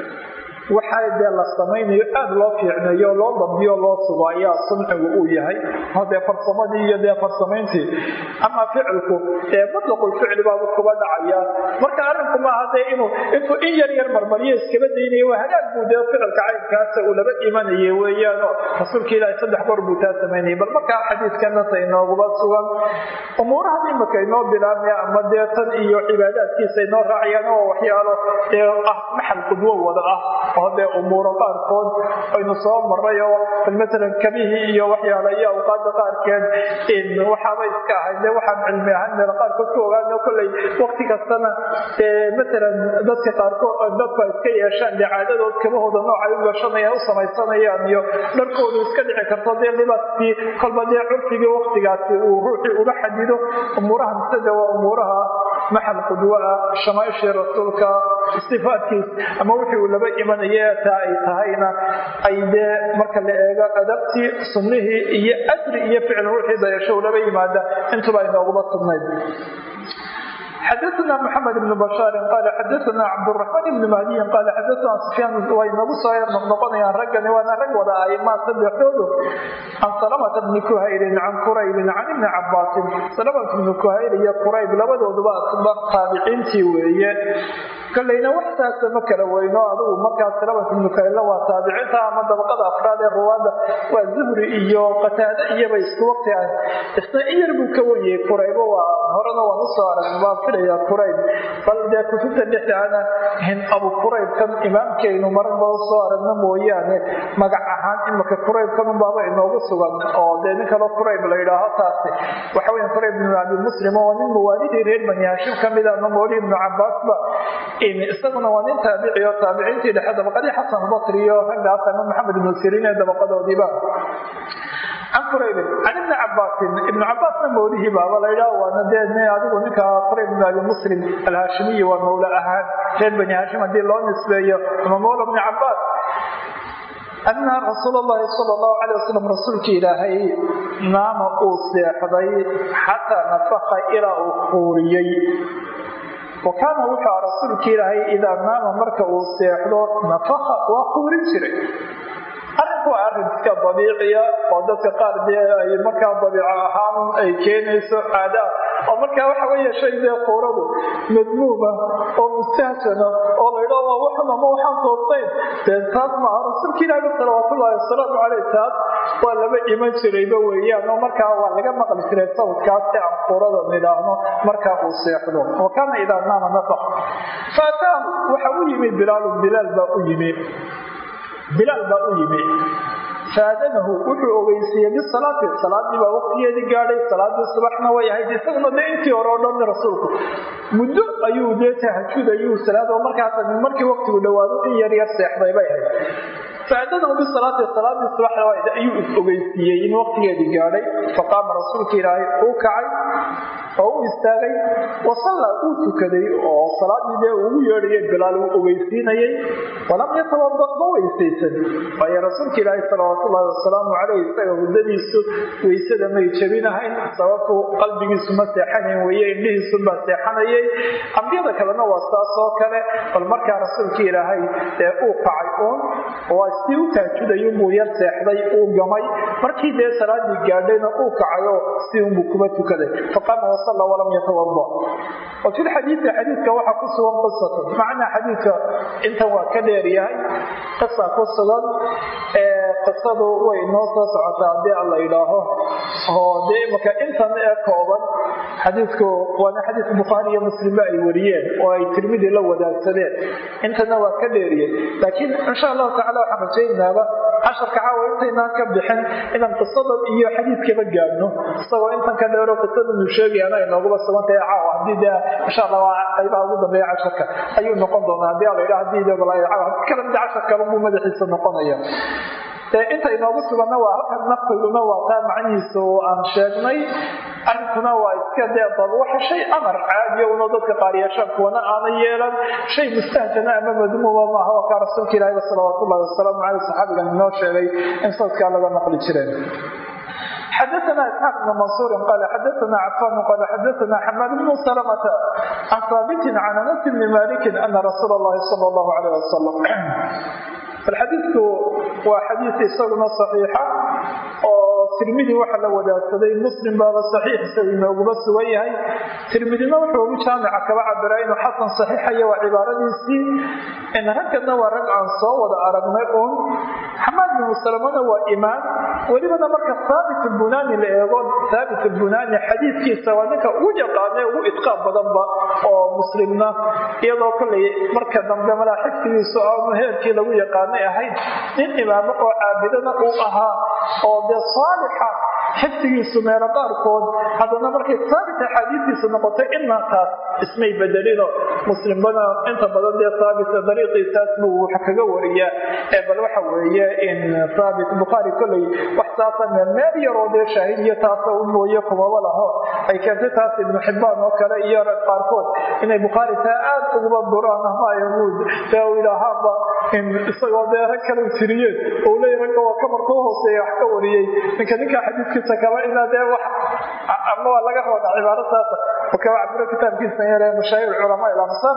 waxaa dee la samaynayo aada loo fiicneeyo loo dambiyo loo sugo ayaa suncigu uu yahay dee farsamadii iyo dee farsamayntii ama ficilku ee mutlaqulficli baabu kuba dhacaya marka arrinku maaha dee inuu intuu in yar yar marmaryo iskaba daynaya waa hagaag buu dee ficilka caynkaasa uu laba imanaya weeyaano rasuulka ilaahi saddex goor buu taa samaynayay bal markaa xadiidkanasa inooguba sugan umuurahan imika inoo bilaabmaya ama dee tan iyo cibaadaadkiisa inoo raacayaan oo waxyaalo ee ah maxal qudwo wada ah oo dee umuuro qaarkood aynu soo maray oo maalan kabihii iyo waxyaala iyo awqaada qaarkeed waxaaba iska ahayd dee waxaan cilmi ahaan meel qaarkood ku ogaano kolley waqti kastana maalan dadka qaarkood dadku ay iska yeeshaan dee caadadood kabahooda noocay u gashanayaan u samaysanayaan iyo dharkoodu iska dhici karto dee libaaskii kolba dee curfigii waqtigaasi uu ruuxii uga xadido umuurahan sida waa umuuraha maxal qudwo ah shamaaishii rasuulka sifaadkiis ama wixii uu laba imanaya taa ay tahayna ay dee marka la eego adabtii sunnihii iyo ajri iyo ficil ruuxii dayasho uu laba yimaada intuba inooguma sugnayd xadaana mxamed bn bashaari qaala xadaana cabduraxmaan ibni mahdiyin qaala xadaana sufyaan way nagu soo yar noqnoqonayaan raggani waana rag wada aimaa saddexdoodu can salamata bni kuhaylin can quraybin can ibni cabaasin salamata bni kuhayl iyo qurayb labadooduba asba taabiciintii weeye kolleyna wax saasa ma kala weyno adugu markaas salamata bni kuhaylna waa taabiciinta ama dabaqada afraad ee ruwaada waa zuhri iyo qataade iyaba isku waqti ah isna in yar buu ka weyey quraybo waa horena waan usoo aragna filaya qurayb bal dee kutubta dhexdaana hin abu quraybkan imaamkaynu maragba usoo aragno mooyaane magac ahaan imika quraybkan unbaaba inoogu sugan oo dee nin kaloo qurayb la yidhaaho taasi waxa weya qurayb ibnu abi muslim oo nin mawaalidii reer bani haashim ka mida ama mawli ibnu cabaasba isaguna waa nin taabici oo taabiciintii dhexe dabaqadii xasan basri iyo raggaas ama maxamed ibnu siriin ee dabaqadoodiiba can quraybin can ibni cabaasin ibnu cabaasna mawlihii baaba laydhaa waana dee adigu ninka qurayb ibn abi muslim alhaashimiyi waa mawla ahaan reer bani haashim haddii loo nisbeeyo ama mawla bni cabaas ana rasuul allahi sala allahu calay wasalam rasuulkii ilaahay naama uu seexday xataa nafaka ilaa uu quuriyey wa kaana wuxuu a rasuulkii ilaahay idaa naama marka uu seexdo nafaka waa quurin jiray arrinku waa arrin iska dabiiciya oo dadka qaar dee ay markaa dabiico ahaan ay keenayso caada oo markaa waxa weeye shay dee quuradu madmuuma oo mustahsana oo laydha waa waxun ama waxaan toosayn dee taas maaha rasuulka ilaahi salawaatullaahi wasalaamu caleyh taas waa laba iman jirayba weeyaan oo markaa waa laga maqli jiray sawdkaas si aan quurada nidhaahno markaa uu seexdo wa kaana idaa naama nafaq faataahu waxa u yimi bilaalun bilaal baa u yimi bilaal baa u yimi faadanahu wuxuu ogeysiiyey bisalaati salaadii baa waqtigeedii gaadhay salaadii subaxna way ahayd isaguna de intii hore oo dhan rasuulku muddo ayuu dee tahajud ayuu salaad oo markaas markii waqtigu dhawaado in yar yar seexday bay ahayd faadanahu bisalaati salaadii subaxda ayuu is ogeysiiyey in waqtigeedii gaadhay faqaama rasuulka ilaahay uu kacay oo u istaagay wasallaa uu tukaday oo salaadii dee ugu yeedhayay bilaal uu ogeysiinayay walam yatabada ma weysaysan waayo rasuulka ilaahay salawaatu ullahi wasalaamu caleyh isaga huddadiisu weysada may jebinahayn sababtu qalbigiisu ma seexanayn weeye indhihiisunbaa seexanayay ambiyada kalena waa saas oo kale bal markaa rasuulka ilaahay dee uu kacay uun waa sii u taajudayunbuu yar seexday uu gamay markii dee salaadii gaadhayna uu kacayoo si unbuu kuma tukaday faqaama wasalla walam yatawada wa fi lxadiidi xadiidka waxaa ku sugan qisatun macnaa xadiidka intan waa ka dheer yahay qisa ku sugan qisadu way inoo soo socotaa haddii alla yidhaaho oo dee imaka intan ee kooban xadiidku waana xadiis bukhaari iyo muslimba ay wariyeen oo ay tirmidi la wadaagsadeen intana waa ka dheeriyey laakiin insha allahu tacala waxaan rajaynaaba casharka caawa intaynaan ka bixin inaan qisadan iyo xadiidkaba gaadhno isagoo intan ka dheero qisadanu sheegayana ay nooguba sugantahay caawa haddii dee insha allah waa qaybaha ugu dambeeya casharka ayuu noqon doonaa haddii alla yidhaha haddii dee caawa kala mid casharkaba buu madaxiisa noqonaya inta inoogu suganna waa halkan naftiguna waa taa macnihiisu aan sheegnay arrinkuna waa iska dee dab waxa shay amar caadiya una dadka qaariyaashaan kuwana aana yeelan shay mustahjana ama madmuuma maaha waa kaa rasuulka ilaahi salawaatu ullahi wasalaamu caleyh saxaabigan inoo sheegay in sadkaa laga naqli jireen xdثna isxاaq بن maنصوr qal xadثna cafan qal xadثna xmad بن سلمة can ثاaبt can aنس بn malik ana rasuul الlahi salى الlah عalيه وasلم xadiidku waa xadiid isaguna صaxiixa oo tirmidi waxa la wadaagsaday muslim baaba saxiixiisa inooguba sugan yahay tirmidina wuxuu ugu jaamica kaba cabira inuu xasan saxiixaya waa cibaaradiisii ragkana waa rag aan soo wada aragnay uun xamaad binu salamana waa imaan welibana marka haabit bunani la eego haabit bunani xadiidkiisa waa ninka ugu yaqaana ugu idqaab badanba oo muslimna iyadoo kolay marka dambe malaa xifdigiisu aanu heerkii lagu yaqaanay ahayd nin imaamo oo caabidana uu ahaa oo dee saalixa xifdigiisu meelo qaarkood haddana markay haabit axaadiistiisa noqotay inaa taas ismay bedelino muslimbana inta badan dee haabita dariiqiisaas buu wax kaga wariyaa ee bal waxa weeye in haabit bukhaari koley wax saasa meel meel yaroo dee shaahid iyo taasa u mooye kumaba laho ay keentay taas ibnu xibbaan oo kale iyo rag qaarkood inay bukhaari taa aad uguba duraan ama yahuud dee u idhaahaanba in isagoo dee rag kale tiriyeen ou leeya ragga waa kamarka u hooseeya wax ka wariyey ninka ninkaa xadiidkiisa kaba inaa dee wax ama waa laga rooda cibaaro saasa kaba cabiro kitaabkiisa yare mashaahir culamaa ilamsar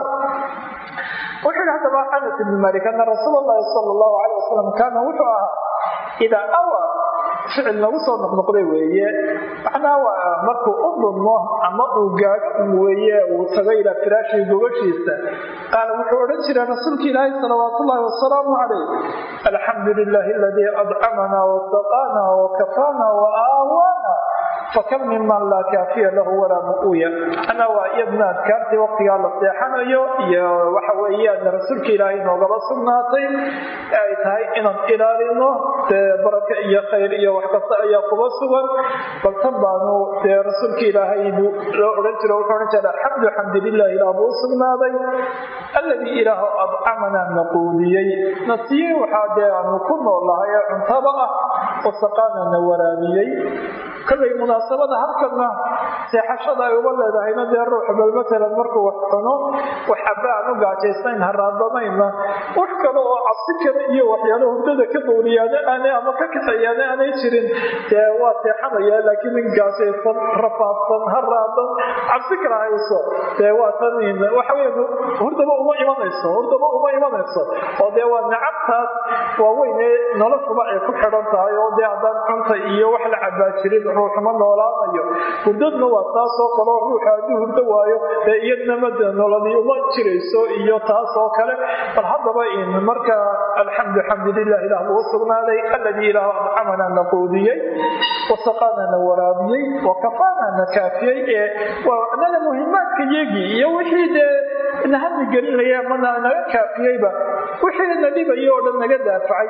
wuxuu yihi haddaba anas ibni malik ana rasuul allahi sala allahu caleyh wasalam kaana wuxuu ahaa idaa awa ficil nagu soo noqnoqday weeye macnaha waa markuu u dhunmo ama uu gaadho weeye uu tago ilaa firaashii gogashiisa qaala wuxuu odhan jiray rasuulka ilaahi salawaat ullahi wasalaamu calayh alxamdu lilahi aladii adcamana wasaqaana wakafaana waawaana fakam miman laa kaafiya lahu walaa mu'uya ana waa iyadna adkaartii waqtigaa la seexanayo iyo waxa weeyaan rasuulka ilaahay noogaba sugnaatay ay tahay inaan ilaalino dee baraka iyo khayr iyo wax kasta ayaa kuba sugan bal tan baanu dee rasuulka ilaahay loo odhan jiro wuxuu odhan jira alxamdu xamdu lilah ilaah buu u sugnaaday alladii ilaahu adcamanaa na quudiyey na siiyey waxaa dee aanu ku noolahay ee cuntaba ah wasaqaana na waraabiyey kollay munaasabada halkana seexashada ay uga leedahayna dee ruux bal matalan markuu wax cuno wax aba aan u gaajaysayn haraadamayna wax kale oo cabsi kale iyo waxyaalo hurdada ka dowriyaane aanay ama ka kaxeeyaane aanay jirin dee waa seexanaya laakiin nin gaajaysan rafaadsan haraadan cabsi kala hayso dee waa tan waxa wey hurdaba uma imanayso hurdaba uma imanayso oo dee waa nacabtaas waaweyne noloshuba ay ku xidhan tahay oo dee haddaan cunta iyo wax la cabaa jirin ruuxuma noolaanayo hurdadna waa taasoo kaleo ruuxa hadduu hurdo waayo dee iyadnama de nololi uma jirayso iyo taas oo kale bal haddaba in marka alxamdu xamdulilah ilah buu sugnaaday alladii ilaah adcamana na quudiyey wasaqaana na waraabiyey wakafaana na kaafiyey ee waa anaga muhimaadka yagii iyo wixii dee nahami gelinaya mana naga kaafiyeyba wixii na dhibayo oo dhan naga daafacay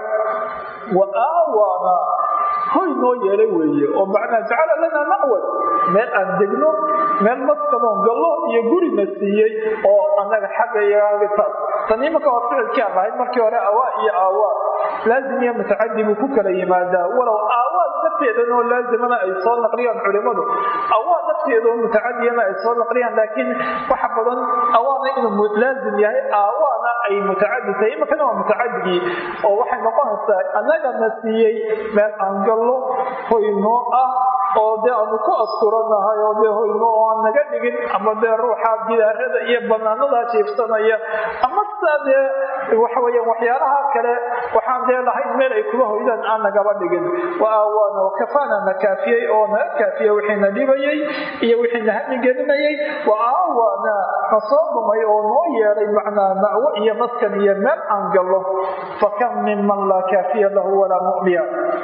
wa aawaana hoy noo yeelay weeye oo macnaa jacala lanaa ma'wad meel aan degno meel maskanoon gallo iyo gurina siiyey oo annaga xagga iyagitaas tan imanka waa ficilkii aan lahayd markii hore awaa iyo aawaa laazim iyo mutacadi buu ku kala yimaadaa walow aawaad nafteedan oo laazimana ay soo naqliyaan culimadu awaad nafteeda oo mutacadiyana ay soo naqliyaan laakiin waxa badan awaana inuu laazim yahay aawaana ay mutacadi tahay imakana waa mutacadigii oo waxay noqonaysaa annagana siiyey meel aan gallo hoynoo ah oo dee aanu ku asturanahay oo dee hoyno oo aan naga dhigin ama dee ruuxa gidaarada iyo banaanadaa jiifsanaya ama sidaa dee waxaweeyaan waxyaalaha kale waxaan dee lahayn meel ay kuga hoydaan aan nagaba dhigin wa aawaana wakafaana na kaafiyey oo naga kaafiya wixiina dhibayey iyo wixiina hamigelinayay wa aawaana na soo dhumay oo noo yeelay macnaa ma'wo iyo maskan iyo meel aan gallo fakam minman laa kaafiya lahu walaa mu'miya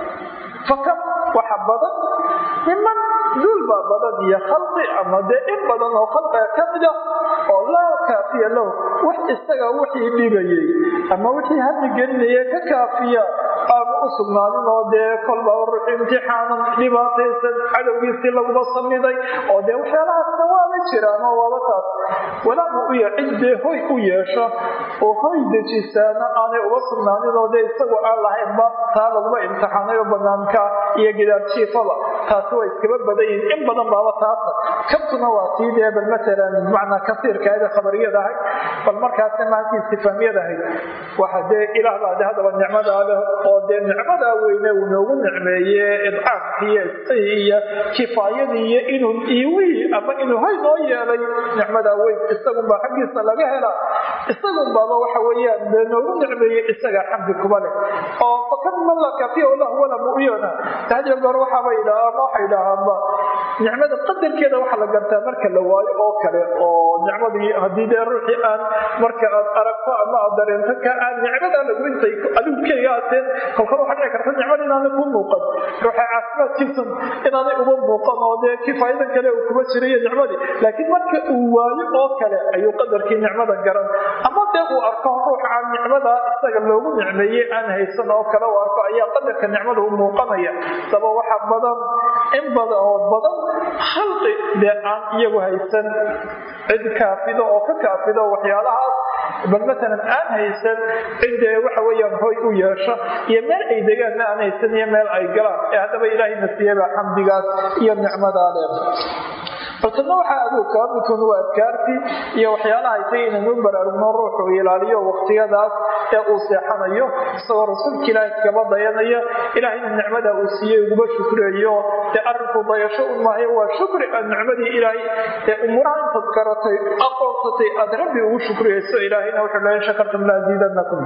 fakam waxa badan miman duul baa badan iyo khalqi ama dee in badan oo khalqiga ka mida oo laa kaafiya lahu wax isaga wixii dhibayey ama wixii hami gelinaya ka kaafiya aanu u sugnaanin oo dee kolba ruux imtixaanan dhibaataysan cadowgiisii laguma samiday oo dee waxyaalahaasna waaba jiraan oo waaba taas walaamu u ya cid dee hoy u yeesho oo hoy dejisaana aanay uga sugnaanin oo dee isagu aan lahaynba taa laguma imtixaanay oo banaanka iyo gidaar jiifaba taasi waa iskaba badan yihin in badan baaba taasa kabtuna waa tii dee bal matalan bimacnaa kasiirkaada khabariyad ahay bal markaasna maantii istifaamiyad ahayd waxa dee ilaah baa de haddaba nicmadaa leh oo dee nicmadaa weyne uu noogu nicmeeye idcaamkii iyo isqii iyo kifaayadii iyo inuu iwii ama inuu hay noo yeelay nicmadaa weyn isagunbaa xaggiisa laga helaa isagunbaaba waxa weeyaan dee noogu nicmeeye isagaa xamdi kuba leh oo fakad mallaka fi lahu wala mu'yana hadiyo goor waxaaba yidhaha ama waxa yidhaahaanba nicmada qadarkeeda waxaa la gartaa marka la waayo oo kale oo nicmadii haddii dee ruuxii aan marka aad aragto ama aad dareento ka aan nicmadaa lagu intay adigu keliga ateen kolkor waxaa dhici karta nicmada inaanay ku muuqan ruuxa caafimaadkiisan inaanay uga muuqan oo dee kifaayadan kale uu kuma jirayo nicmadii laakiin marka uu waayo oo kale ayuu qadarkii nicmada garan ama dee uu arko ruuxa aan nicmada isaga loogu nicmeeyey aan haysan oo kale uu arko ayaa qadarka nicmada u muuqanaya saba waxa badan in badan oo badan khalqi dee aan iyagu haysan cid kaafido oo ka kaafido waxyaalahaas bal matalan aan haysan cidee waxa weeyaan hoy u yeesho iyo meel ay degaanna aan haysan iyo meel ay galaan ee haddaba ilaahayna siiyaba xamdigaas iyo nicmadaa leer baltana waxaa aduu kaa midkun waa adkaartii iyo waxyaalaha isay inanu baraarugno ruuxu ilaaliyo waqtiyadaas ee uu seexanayo isagoo rasuulka ilaahay kaba dayanaya ilaahayna nicmada uu siiyey uguba shukreeyo dee arrinku dayasho un maayo waa shukri aan nicmadii ilaahay ee umuraha intaad garatay aqoonsatay aad rabbi ugu shukriyayso ilaahayna wuxuu leeya shakartum laaziidanakum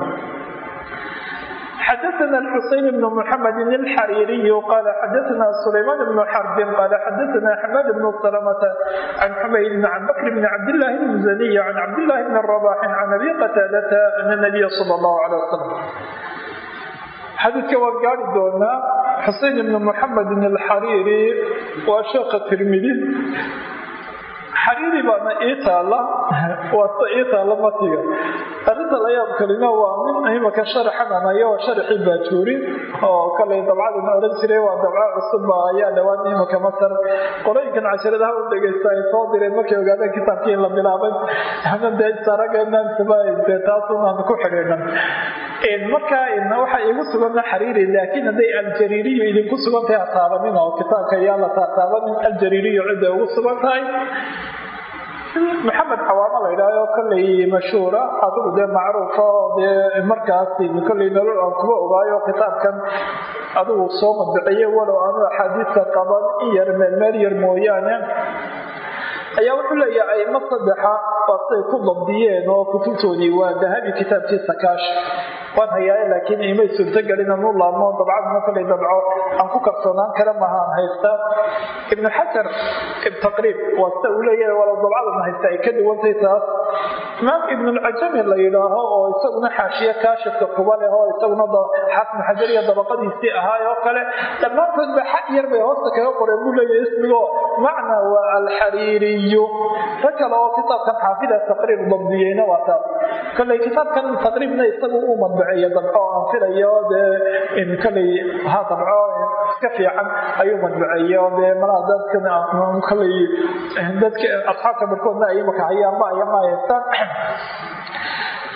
xdثna الxuseyn بن mحamed الxariiriy qal xadثna سlayman بن xرb qal xadثna xmad بن سلمة عن xumayd عن bkr بn cabdاللahi الmزني عن cabdاللahi بn رباح عن abi qtاadة أن النبy slى الlه عليه وsلم xadiidka waan gaari doonaa xusein ibn mxamed الxariiri waa sheekha tirmidi xariiri baana ii taalla waase ii taalla matiga arrinta la yaab kalina waa min imaka sharaxananayo oo sharaxii baajuuri oo kalay dabcadan odhan jiray waa dabco cusubba ayaa dhowaan imaka masar qorooyinkan casharadaha u dhegaysta ay soo direen markay ogaadeen kitaabkii in la bilaabay ana dee sarageenansaba dee taasunaan ku xidhiidhan marka waxaa iigu sugana xariiri laakiin hadday aljariiriyu idinku sugan tahay ha taabanin oo kitaabka ayaa la taataabanin aljariiriyu cidday ugu sugan tahay maxamed xawaamo la yidhahyo kollay mashhuura adigu dee macruufa oo dee markaas kollay nolol aan kuba ogaayo kitaabkan adigu soo madbiciye walow aanu axaadiista qaban in yar meelmeel yar mooyaane ayaa wuxuu leeyahay aimo saddexa baasay ku dabdiyeen oo kutubtoodii waa dahabi kitaabkiisa kaash waan hayaaye laakiin imay suurtagelin anu laabmo dabcaduna kolay dabco aan ku kalsoonaan kara mahaan haysta ibnu xajar taqriib waa sida uu leeyahay walow dabcadan haysta ay ka duwantay taas imaam ibnulcajami la yidhaaho oo isaguna xaashiye kaashifka kuba leh oo isaguna xaafid xajar iyo dabaqadiisii ahaay oo kale dhammaantoodba xaq yar bay hoosta kaga qoreen buu leeyahay ismigo macna waa alxariiriyu ta kale oo kitaabkan xaafida taqriib dabdiyeyna waa taas kolay kitaabkan taqriibna isagu uu madbaceeya dabco aan filayo dee kolay ha dabco iska fiican ayuu madbaceeya oo dee malaha dadkan kolay dadka asxaabta barkoodna ay imaka hayaanba ayama haystaan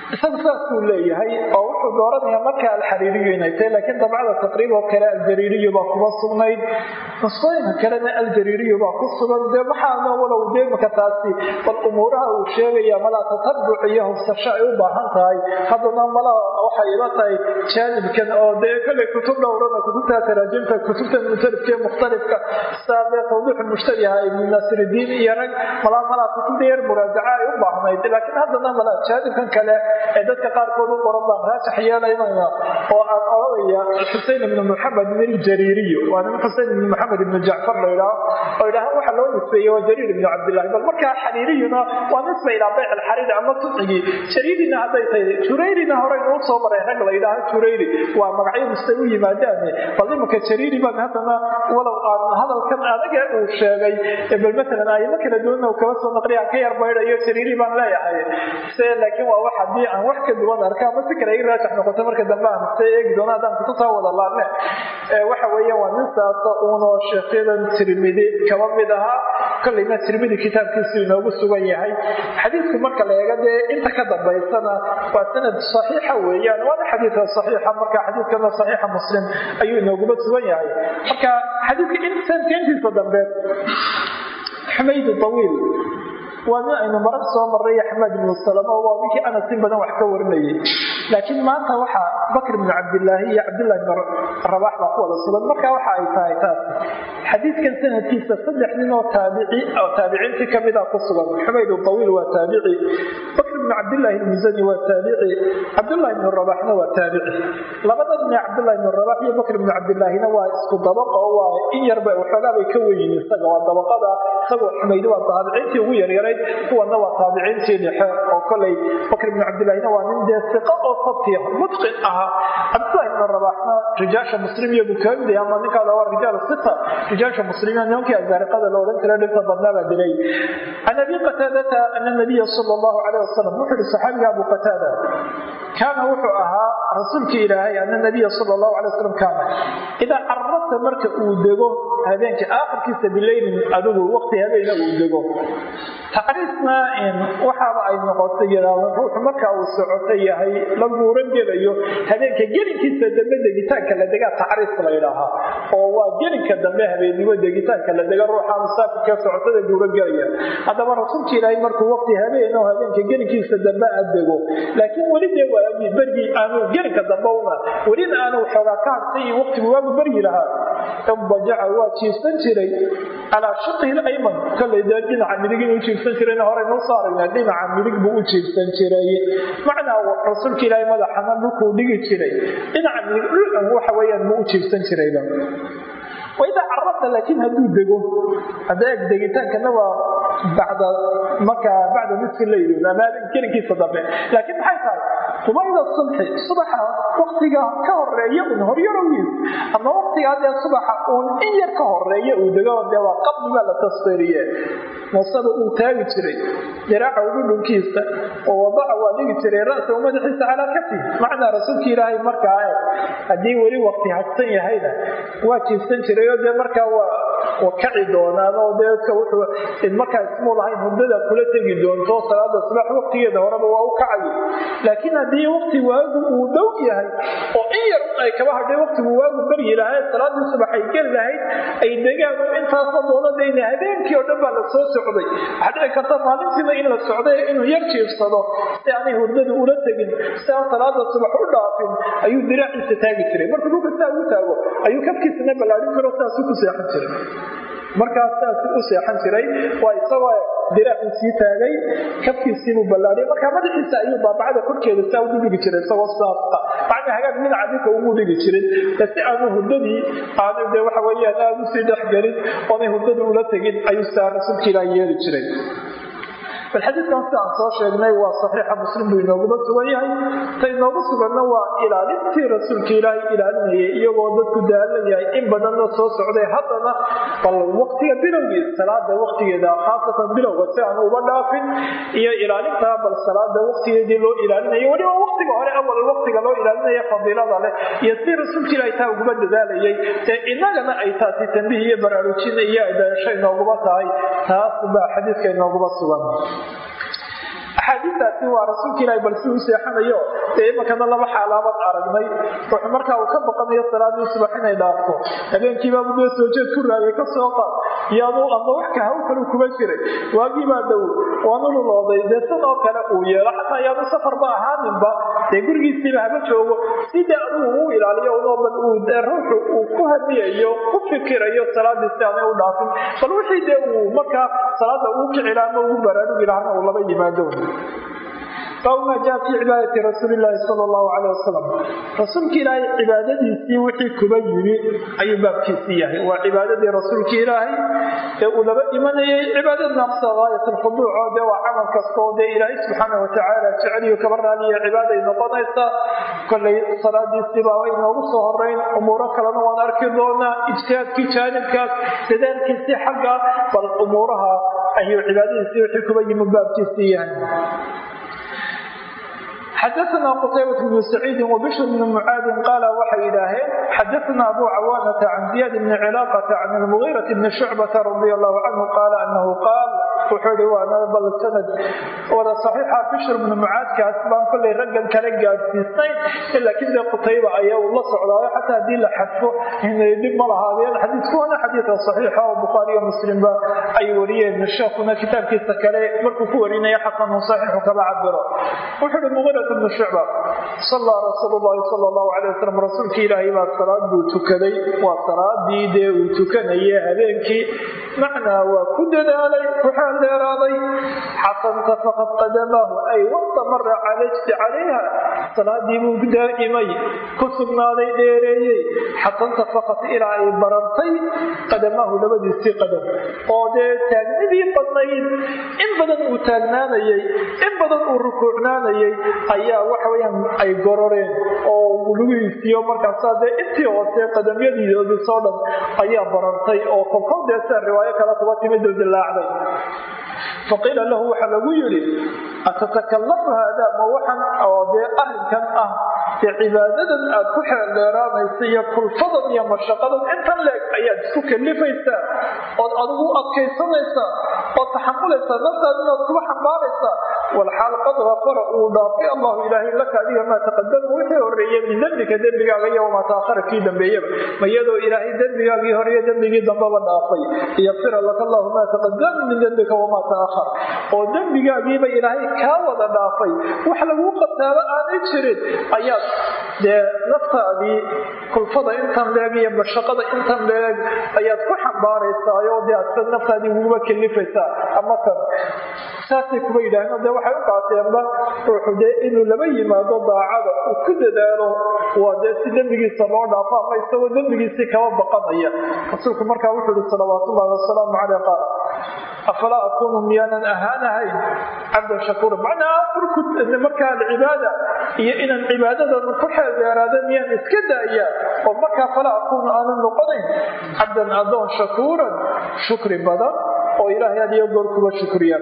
isagu saasuu leeyahay oo wuxuu dooranayaa markaa alxariiriyu inay tahay laakiin dabcada taqriib oo kale aljariiriyu baa kuma sugnayd nusqooyinka kalena aljariiriyu baa ku sugan dee maxaana walow dee imaka taasi bal umuuraha uu sheegaya malaa tatabuc iyo hubsasho ay u baahan tahay haddana malaa waxay ila tahay jaanibkan oo dee kale kutub dhowrana kutubta taraajimta kutubta mutalifka ee mukhtalifka saa dee tawdiixu mushtabiha ibnu naasiridiin iyo rag malaa malaa kutubda yar muraajaca ay u baahnayd laakiin haddana malaa jaanibkan kale ee dadka qaarkood u qoran baan raajax yeelaynaya oo aan odhanaya xusein ibnu maxamed min jariiriyo waa nin xusein ibnu maxamed ibnu jacfar la idhaaho oo idhaaha waxa loo nisbeeyey waa jariir ibnu cabdillahi bal markaa xariiriyuna waa nisba ilaa bayc alxariiri ama suncigii jariirina hadday tahay jurayrina horeynu u soo maray rag la yidhaaho jurayri waa magacyo mustay u yimaadaane bal imanka jariiri baan haddana walow aan hadalkan adaga uu sheegay bal matalan ayimo kala duwanna kaba soo naqliya ka yar baydhayo jariiri baan leeyahay se laakiin waa wax haddii aan wax ka duwan arka ama si kale ii raajax noqoto marka dambe aan se eegi doono haddaan kutubtaa wada laadne waxa weeya waa nin saasa uunoo sheekyadan tirmidi kaba mid ahaa kolleyna tirmidi kitaabkiisu inoogu sugan yahay xadiidku marka la eega dee inta ka dambaysana waa sanad saxiixa weeyaan waana xadiidka saxiixa marka xadiidkana saxiixa muslim ayuu inooguba sugan yahay marka xadiidka intiisa dambe xumaydu tawiil waa nin aynu marar soo marray axmed ibnu salama waa ninkii anas in badan wax ka warinayay laakiin maanta waxaa bakr ibnu cabdilaahi iyo cabdillahi ibnu rabax baa ku wada sugan marka waxa ay tahay taas xadiidkan sanadkiisa saddex nin oo taabici oo taabiciintii kamida ku sugan xumayd tawiil waa taabici bakr ibnu cabdillahi ilmusani waa taabici cabdullahi ibnu rabaxna waa taabici labada nin ee cabdullahi ibnu rabax iyo bakr ibnu cabdillaahina waa isku dabaqa oo waa in yarba waxoogaa bay ka weyiin isaga waa dabaqada isagoo xumaydi waa taabiciintii ugu yaryaray kuwana waa taabiciintii dhexe oo koley bakr ibnu cabdillahina waa nin dee siqa oo sabtiya mutqin ahaa cabdullahi ibnu rabaxna rijaasha muslim iyo buu kaga mid yahay ama ninkaada waa rijaal sita rijaasha muslimiin nimankii azaariqada la odhan kara dhibta badnaa baa dilay can abi qataadata ana nabiya sala allahu calayh wasalam wuxuu yihi saxaabiga abu qataada kaana wuxuu ahaa rasuulkii ilaahay ana nabiya sala allahu calay wasalam kaana idaa carrasa marka uu dego habeenkii aakhirkiisa bileylin adigu waqti habeena uu dego tacriisna waxaaba ay noqotay yidhaahdo ruuxu marka uu socoto yahay la guuran gelayo habeenka gelinkiisa dambe degitaanka la degaa tacriis la yidhaahaa oo waa gelinka dambe habeennimo degitaanka la dega ruuxa musaafirka socotada guuran gelaya haddaba rasuulka ilaahay markuu waqti habeen oo habeenka gelinkiisa dambe aad dego laakiin weli dee waa bergii aanu gelinka dambe una welina aanu waxoogaa ka hartay iyo waqtigu waagu beryi lahaa inbajaca waa jiifsan jiray calaa shaqihi layman kollay dee dhinaca midig inuu jiifsan jirayna horeynu usoo aragnaa dhinaca midig buu u jiifsan jiray macnaa rasuulka ilaahay madaxana dhulkuu dhigi jiray dhinaca midig dhul waxa weeyaan buu u jiifsan jirayba waidaa carabta laakiin hadduu dego hadda eg degitaankana waa bacda markaa bacda nisfi leyl ama gelinkiisa dambe laakiin maxay tahay qubayda subxi subaxa waktiga ka horeeya un horyarowgiis ama waktigaa dee subaxa uun in yar ka horeeya uu dego dee waa qabli baa la tasfiriye musaba uu taagi jiray diraaca udhudhunkiisa oo wadaca waa dhigi jiray ra'sa madaxiisa calaa kafi macnaa rasuulka ilaahay markaa haddii weli wakti hadsan yahayna waa jiifsan jiray oo dee markaa waa kaci doonaan oo dee wuxuu markaa ismuu lahayn hurdada kula tegi doonto salaada subax waktigeeda horeba waa u kacayo laakiin haddii wakti waagu uu dhow yahay oo in yar ay kaba hadhay waktigu waagu baryi lahayd salaadii subax ay geli lahayd ay degaan oo intaasoo doonadayna habeenkii oo dhan baa la soo socday waxaa dhici karta maalintiina in la socday inuu yar jiifsado si aanay hurdada ula tegin si aan salaada subax u dhaafin ayuu diraaciisa taagi jiray markuu dhulka saa ugu taago ayuu kafkiisana ballaadhin jiro saasuu ku seexan jiray markaas saas u seexan jiray waa isagoo diraaci sii taagay kafkiisiibuu ballaadhay markaa madaxiisa ayuu baabacada korkeeda saa ugu dhigi jiray isagoo saasa macnaa hagaag dhinaca dhulka ugu dhigi jirin si aanu hurdadii aanu de waxa weeyaan aada usii dhexgelin oonay hurdadii ula tegin ayuu saa rasuulka ilaah yeeli jiray bal xadiidkan sida aan soo sheegnay waa saxiixa muslim buu inooguba sugan yahay ta inoogu suganna waa ilaalintii rasuulka ilaahay ilaalinayay iyagoo dadku daalan yahay in badanna soo socday haddana bal waqtiga bilowgii salaada waqtigeeda khaasatan bilowga si aan uba dhaafin iyo ilaalintaa bal salaada waqtigeedii loo ilaalinayo weliba waqtiga hore awal waqtiga loo ilaalinaya fadiilada leh iyo si rasuulka ilaahay taa uguba dadaalayay ee inagana ay taasi tambih iyo baraarujin iyo adaansho inooguba tahay taas baa xadiidka inooguba sugan axaadiistaasi waa rasuulka ilahi bal si u seexanayo dee imankana laba xaalaabad aragnay wuxuu markaa uu ka baqanayo salaadii subax inay dhaafto habeenkiibaabu dee soo jeed ku raagay ka soo qaad iyaadu ama wax ka haw kalu kuma jiray waagii baa dhow waanu lulooday dee san oo kale uu yeelo xataa iyaadu safarba ahaaninba dee gurigiisiiba haba joogo sidee adugu uu ilaaliyo unoo bal uu dee ruuxu uu ku hadiyayo ku fikirayo salaadii si aanay u dhaafin bal wixii dee uu markaa salaada uu kicila ama ugu baraarugi lahana uu laba yimaado baabu maa jaa fii cibaadati rasuuli illaahi sala allahu caleyh wasalam rasuulka ilaahay cibaadadiisii wixii kuba yimi ayuu baabkiisii yahay waa cibaadadii rasuulka ilaahay ee uu laba imanayay cibaadad naqsa gaayat alkhuduuc oo dee waa camal kasta oo dee ilaahay subxaana watacaala jeceliyo kaba raaliya cibaaday noqonaysaa kollay salaadiisii baa inoogu soo horeyn umuuro kalena waan arki doonaa ijtihaadkii jaanibkaas dadaalkiisii xagga bal umuuraha ayuu cibaadadiisii wixii kuba yimi baabkiisii yahay xadaثna qtaybaة بن سacيidi وbشhr بن mعaadi qaala waxay idhaaheen xadaثna abu cawaanةa can زiyaad bni cilaaqةa can الmغيرaة bni شhucbaةa radي الlahu canhu qaala anahu qaal wuxuu ihi waana bal sanad wada صaxiixa bishr bnu mucaadkaas baan kollay raggan kala gaadhsiisnayn laakiin dee qutayba ayaa uu la socdaayo xataa haddii la xadfo dhib ma lahaadeen xadiidku waana xadiida صaxiixa oo bukhaariyo muslimba ay wariyeen sheekuna kitaabkiisa kale markuu ku warinaya xasanu صaxiixu kaba cabiro wuxuu ihi mugirat bnu shucba sala rasuul llahi sal allahu alay wasalam rasuulkii ilaahay baa salaad buu tukaday waa salaadii dee uu tukanaye habeenkii macnaa waa ku dadaalay ku xeeldheeraaday xasanta faqad qadamaahu ay wastamara calajti calayha salaadii buu daa'imay ku sugnaaday dheereeyey xasanta faqad ilaa ay barartay qadamaahu labadiisii qadam oo dee taagnidii badnayd in badan uu taagnaanayay in badan uu rukuucnaanayay ayaa waxaweyaan ay gororeen oo lugihiisiiyo markaasaa dee intii hoose qadamyadiidoodii soo dhan ayaa barartay oo kolkol dee sia riwaayo kale kuba timid oo dilaacday faqiila lahu waxaa lagu yidhi atatakallafu haada ma waxan oo dee arrinkan ah dee cibaadadan aad ku xeeldheeraanaysa iyo kulfadan iyo mashaqadan intan leeg ayaad isku kalifaysaa ood adigu adkaysanaysaa ood taxamulaysaa naftaada inaad kuba xambaaraysaa walxaal qad gafara uu dhaafay allahu ilaahay laka adiga maa taqadama wixii horeeye min dembika dembigaaga iyo wamaa taahara kii dambeeyaba ma iyadoo ilaahay dembigaagii horeeye dembigii dambaba dhaafay liyaqfira laka allahu maa taqadama min dembika wamaa taahar oo dembigaagiiba ilaahay kaa wada dhaafay wax laguu qataaba aanay jirin ayaad dee naftaadii kulfada intan leeg iyo mashaqada intan leeg ayaad ku xambaaraysaayo dee aad naftaadii uguba kelifaysaa ama tan saasay kuba yidhaaheen dee waxay u qaateenba ruuxu dee inuu laba yimaado daacada uu ku dadaalo waa dee si dembigiisa loo dhaafo ama isagoo dembigiisii kaba baqanaya rasuulku markaa wuxuu ihi salawaatullahi wasalaamu caleyh qaal afalaa akuunu miyaanan ahaanahayn cabdan shakuura macnaa furku markaa alcibaada iyo inaan cibaadadan ku xeeldheeraada miyaan iska daaya oo markaa falaa akuunu aanan noqonayn cabdan adoon shakuuran shukri badan oo ilaahay had iyo goor kuba shukriya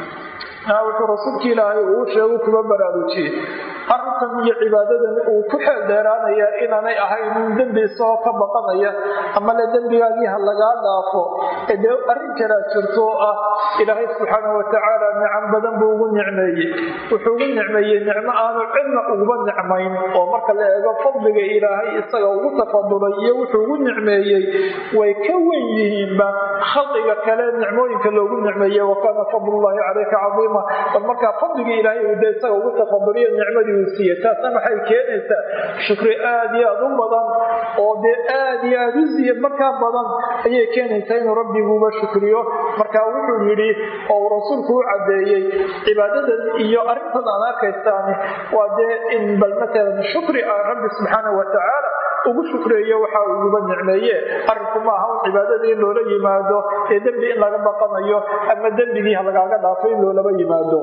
wuxuu rasuulka ilaahay uu sheegu kuba baraarujiyey arrinkan iyo cibaadadan uu ku xeel dheeraanaya inaanay ahayn in dembi isagoo ka baqanaya ama le dembigaagii ha lagaa dhaafo ee dee arrin kalaa jirto oo ah ilaahay subxaana watacaala nicam badan buu ugu nicmeeyey wuxuu ugu nicmeeyey nicmo aanu cidna uguba nicmayn oo marka la eego fadliga ilaahay isaga ugu tafadulay iyo wuxuu ugu nicmeeyey way ka wen yihiinba khalqiga kale nicmooyinka loogu nicmeeyey wa kaana fadlullahi calayka cadiima bal markaa fadligii ilaahay uu de isaga ugu tafaduliyo nicmadii uu siiyey taasna maxay keenaysaa shukri aad iyo aad u badan oo dee aad iyo aad u siya markaa badan ayay keenaysaa inuu rabbiguuba shukriyo markaa wuxuu yidhi oo uu rasuulku u caddeeyey cibaadadan iyo arrintan aan arkaysaani waa dee in bal matalan shukri ah rabbi subxaana watacaala ugu shukreeyo waxa uu uguba nicmeeye arrinku ma aha un cibaadada in loola yimaado ee dembi in laga baqanayo ama dembigii ha lagaaga dhaafo in loolaba yimaado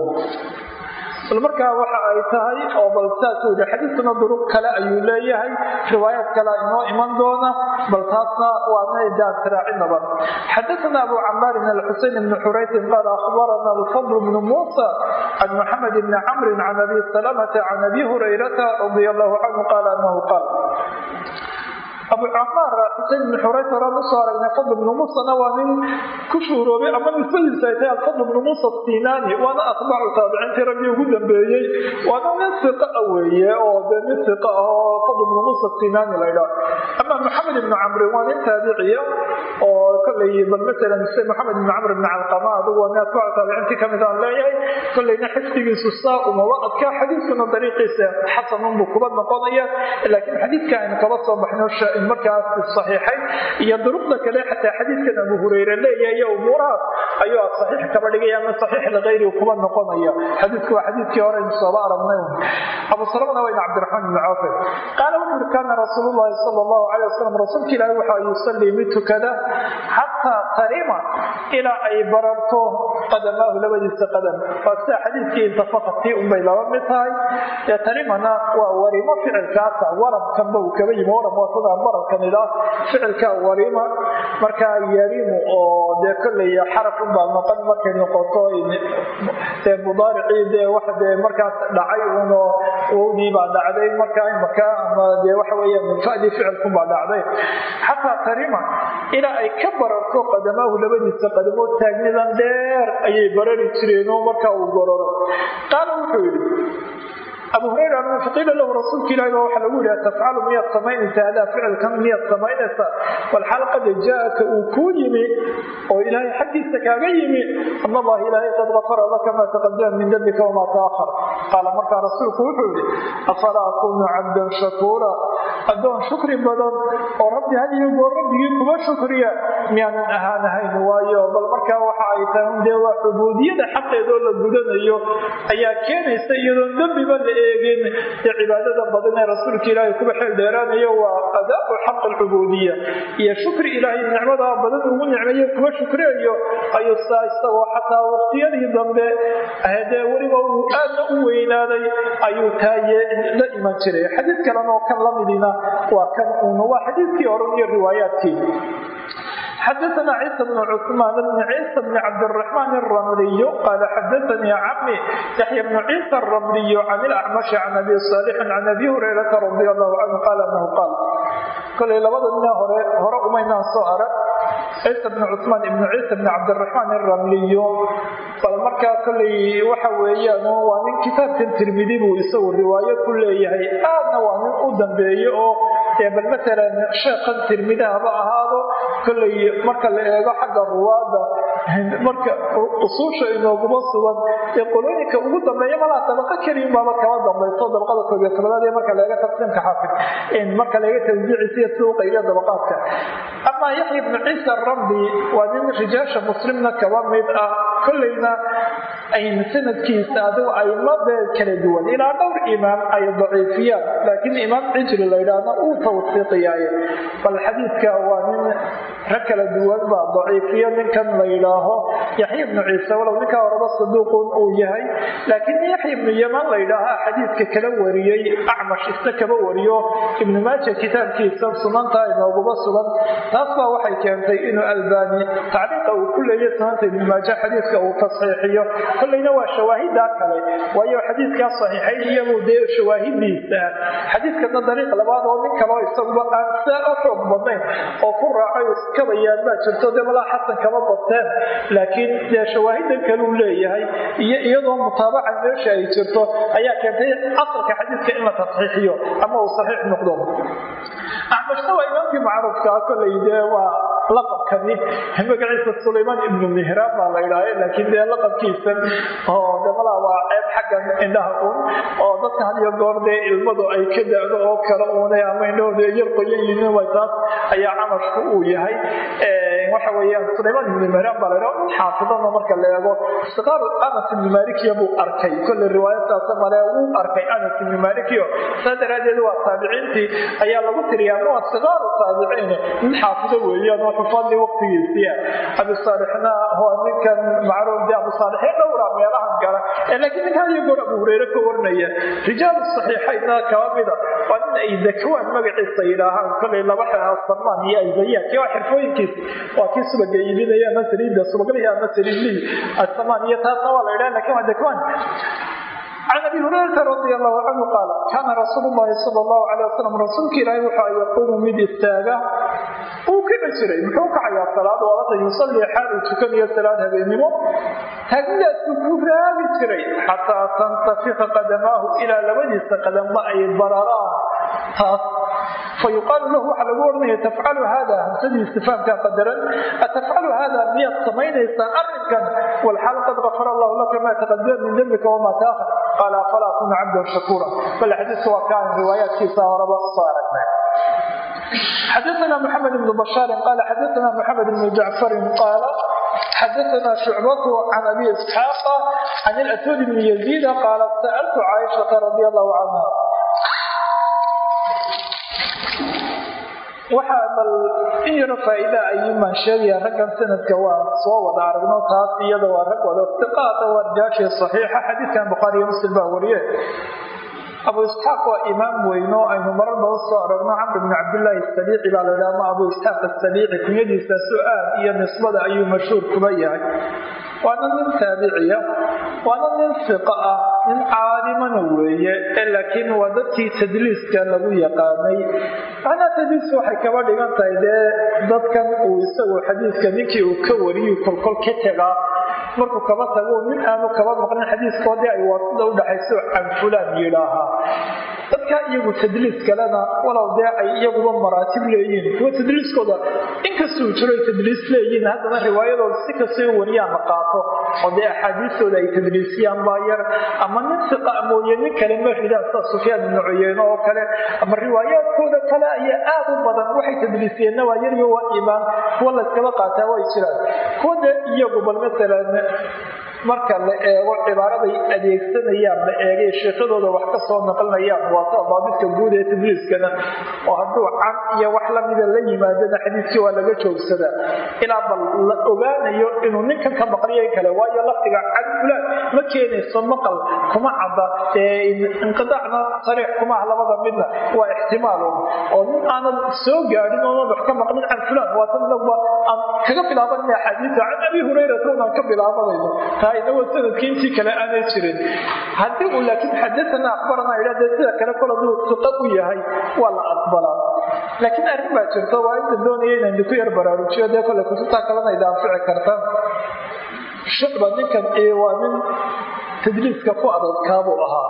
bal markaa waxa ay tahay oo bal saasuu yihi xadiiskuna duruq kale ayuu leeyahay riwaayaad kale inoo iman doona bal taasna waana daasiraacinaba xadaثna abu camaarin alxuseyn bni xuraysin qaal akhbarana alfadl bnu muusa can maxamed bni camrin can abi salamata can abi hurayrata radi allahu canhu qaala anahu qaal abu camaar xusein ibn xurayt horaan usoo aragnay fadl ibnu muusana waa nin ku shuuroobay ama nisbadiisa ay tahay alfadl ibnu muusa sinaani waana atbaacu taabiciintii raggii ugu dambeeyey waana nin siqa a weeye oo dee nin siqa ah oo fadl ibnu muusa sinaani la ydhaa ama maxamed ibnu camrin waa nin taabiciya oo kolay bal masalan se maxamed ibnu camr ibn calqama adigu waa nin atbaacu taabiciintii kamid aan leeyahay kolayna xifdigiisu saa umaba adkaa xadiiskuna dariiqiisa xasanunbuu kuba noqonaya laakiin xadiidka aynu kaba soo baxno markaas saxiixay iyo duruqda kale xataa xadiidkan abu hureyre leeyahay iyo umuurahaas ayuu saxiix kaba dhigaya ama saxiix likayri kuba noqonaya xadiidku waa xadiidkii hore aynu sooba aragnay abu salamna wayna cabdiraxmaan ibni cawfe qaala wuxu uri kaana rasuulu llahi sala allahu calay wasalam rasuulka ilaahi waxa yusallii mid tukada xataa tarima ilaa ay bararto qadamaahu labadiisa qadam waa sida xadiidkii intafaqatii unbay laba mid tahay ee tarimana waa warimo ficilkaasa warabkanba uu kaba yimi warab watada bararkan idhaa ficilka warima markaa yarimu oo dee kolley xaraf unbaa noqon markay noqoto dee mudaaricii dee wax dee markaas dhacay uno wowdii baa dhacday markaa imaka ama dee waxa weeya minfadii ficilkunbaa dhacday xataa tarima ilaa ay ka bararto qadamaahu labadiisa qadamood taagnidan dheer ayay barari jireenoo markaa uu gororo qaala wuxuu yidhi abu hurayra faqiila lahu rasuulka ilahi baa waxaa lagu yihi tafcalu miyaad samaynaysa hadaa ficilkan miyaad samaynaysa walxaal qad jaa-aka uu kuu yimi oo ilaahay xaggiisa kaaga yimi an allaha ilaahay qad gafara laka maa taqadama min dambika wamaa taahar qaala markaa rasuulku wuxuu yihi afalaa akunu cabdan shakuura addoon shukri badan oo rabbi had iyo goor rabbigii kuma shukriya miyaanan ahaanahayn waayo bal markaa waxa ay tahay dee waa cubuudiyada xaqeedoo la gudanayo ayaa keenaysa iyadoon dembiba la eegin ee cibaadada badan ee rasuulka ilaahay kuba xeel dheeraanayo waa adaau xaq alcubuudiya iyo shukri ilaahay nicmadaa badan ugu nicmeeyo kuba shukriyayo ayuu saa isagoo xataa waqtiyadii dambe dee weliba uu aadna u weynaaday ayuu taaye la iman jiray xadiid kalena oo kan lamidina waa kan uun waa xadiidkii horan iyo riwaayaadkii xadaثna ciisa bn cثmaan bn ciisa bn cabdالرaحmaan الramliy qaala xadaثanii cami yaxya bn ciisa الramliy can اlacmaشhi can abi صaalixin can abi hurayrata radi allahu canhu qaala anahu qaal kolay labada nina hore hore umaynaan soo arag ciisa bn cثmaan ibn ciisa bn cabdالرaحmaan الramliyo bal markaa kolay waxa weeyaan waa nin kitaabkan tirmidi buu isagu riwaayo ku leeyahay aadna waa nin u dambeeye oo bal maalan sheekhan tirmidi haba ahaado kolay marka la eego xagga ruwaada marka usuusha inooguma sugan ee qolooyinka ugu dambeeya malaa dabaqa keliyin baaba kaba dambayso dabaqada koob iyo tobanaad ee marka laega taqsiimka xaafid marka laga tawjiicisiyo suuqa iyo dabaqaadka amaa yaxya ibnu ciisa rabbi waa nin rijaasha muslimna kaba mid ah kolleyna sanadkiisa adigu aimade kala duwan ilaa dhowr imaam ay daciifiyaan laakiin imaam cijri la ydhaahna uu tawsiiqiyaaye bal xadiidka waa nin rag kala duwan baa daciifiyo ninkan la yidhaaho yaxya ibnu ciise walow ninkaa horeba saduuqun uu yahay laakiin yaxya ibnu yaman la ydhaaha xadiidka kala wariyey acmash isna kaba wariyo ibnu maaja kitaabkiisa sunanta inooguma sugan taas baa waxay keentay inuu albaani tacliiqa uu ku leeya sunanta ibnu maaja xadiidka uu tasxiixiyo kollayna waa shawaahida kale waayo xadiidkaa saxiixay iyagu dee shawaahidiisa xadiidkana dariiq labaad oo nin kaleo isaguba aan saa u xoog badnayn oo ku raacay iskabayaan baa jirto dee malaa xasan kama bateen laakiin dee shawaahidan kale uu leeyahay iyo iyadoo mutaabaca meesha ay jirto ayaa keentay asalka xadiidka in la tasxiixiyo ama uu saxiix noqdo acmashna waa imaamkii macruufkaa kolay dee waa laqabkani magaciisa sulaymaan ibnu mihraan baa la idhaaha laakiin dee laqabkiisan oo damalaa waa ceeb xaggan indhaha un oo dadka had iyo goor dee ilmadu ay ka da-do oo kale uune ama indhahooda yar qoyan yihiin way taas ayaa camashku uu yahay waxa weeyaan sulaymaan ibnu mihraan baa la idhaha xaafidana marka la eego siqaar anas ibnu malikiya buu arkay kolle riwaayadtaasa male wuu arkay anas ibnu malikiyo saa daraaddeed waa taabiciintii ayaa lagu tiriyaa ma waa siqaaru taabiciin nin xaafido weeyaan oo xufadii waqtigiisiia abi saalixna waa ninkan macruuf de abu saalixee dhowra meelahan gala laakiin ninka hadiyo goor abu hureyre ka warinaya rijaalu saxiixaynna kaba mida waa nin ay dakwaan magaciisa yidhaahaan kollay laba xeha samaan iyo ayzayaadki waa xirfooyinkiisa waa kii subaga iibinaya ama saliidda subaglihi ama saliidlihi asamaan iyo taasna waa la yidhaha lakin waa dakwaan can abi hurayrata radi allahu canhu qaala kaana rasuulu llahi sala allahu calay wasalam rasuulka ilaahay waxa yaquumu mid istaaga uu kici jiray muxuu kacayaa salaad waabata yusalii xaal uu tukanayo salaad habeennimo taagnidaasuu ku raagi jiray xataa tantafika qadamaahu ilaa labadiisa qadamba ay bararaan taas fayuqaalu lahu waxaa lagu oranaya tafcalu hada hamsadii istifaamkaa qadaran atafcalu hada miyaad samaynaysaa arrinkan walxaal qad gafara allahu laka maa taqadama min dembika wamaa taahar qaala afalaa kuna cabdan shakuura bal xadiiska waa kaan riwaayaadkiisa horaba soo aragnay xadaثna mxamed bn bashaari qaala xadaثna mxamed bn jacfari qaala xadaثna shucbat can abi isxaaqa can اlaswad bn yaziid qaala sa'altu caaishaةa radi allahu canha waxaa bal in yaro faa'iida ayuumaan sheegaya raggan sanadka waa soo wada aragno taas iyada waa rag wada iqaada waa rijaashii saxiixa xadiidkan bukhaariyo muslim baa wariye abu isxaaq waa imaam weyno aynu marar badan soo aragno camr bn cabdillaahi asaliici baa la yidhaha ama abu isxaaq asaliici kunyadiisa su-aal iyo nisbada ayuu mashhuur kuba yahay waana nin taabiciya waana nin fiqa ah nin caalimana weeye laakiin waa dadkii tadliiska lagu yaqaanay macnaa tadliis waxay kaba dhigan tahay dee dadkan uu isagu xadiiska ninkii uu ka wariyuu kolkol ka tegaa markuu kaba tago nin aanu kaba maqlin xadiiskoodii ay waasida udhaxayso can fulaan yidhaahaa dadka iyagu tadliis kalena walow dee ay iyaguba maraatib leeyihiin kuwa tadliiskooda inkastuu jiro ay tadliis leeyihiin haddana riwaayadooda si kastay u wariyaan la qaato oo dee axaadiistooda ay tadliisiyaan baa yar ama nin siqa mooye nin kale ma ridaan sida sufyaan ibnu cuyeyne oo kale ama riwaayaadkooda kale ayaa aad u badan waxay tadliisiyeenna waa yaryo waa imaan kuwa layskaba qaataa way jiraan kuwa dee iyagu bal masalan marka la eego cibaaraday adeegsanayaan la eegay sheekadooda wax ka soo naqlinayaan waa sida daabidka guud ee tadliiskana oo hadduu can iyo wax lamida la yimaadana xadiiskii waa laga joogsadaa ilaa bal la ogaanayo inuu ninkan ka maqliyo kale waayo lafdiga can fulaan ma keenayso maqal kuma cadda inqidaacna sariix kumaah labada midna waa ixtimaalun oo nin aanad soo gaadhin oonan wax ka maqlin can fulaan waa tan nagba aan kaga bilaabanina axaadiisa can abi hurayrata unaan ka bilaabanayno inagoo sanadkii intii kale aanay jirin haddii uu laakiin xadaana akbarana idhade sida kale kol aduu siqa u yahay waa la aqbalaa laakiin arrin baa jirta waa inta doonaya inaan idinku yar baraarujiyo dee kole kutubtaa kalena ida anfici karta shucba ninkan waa nin tadliiska ku adadkaabuu ahaa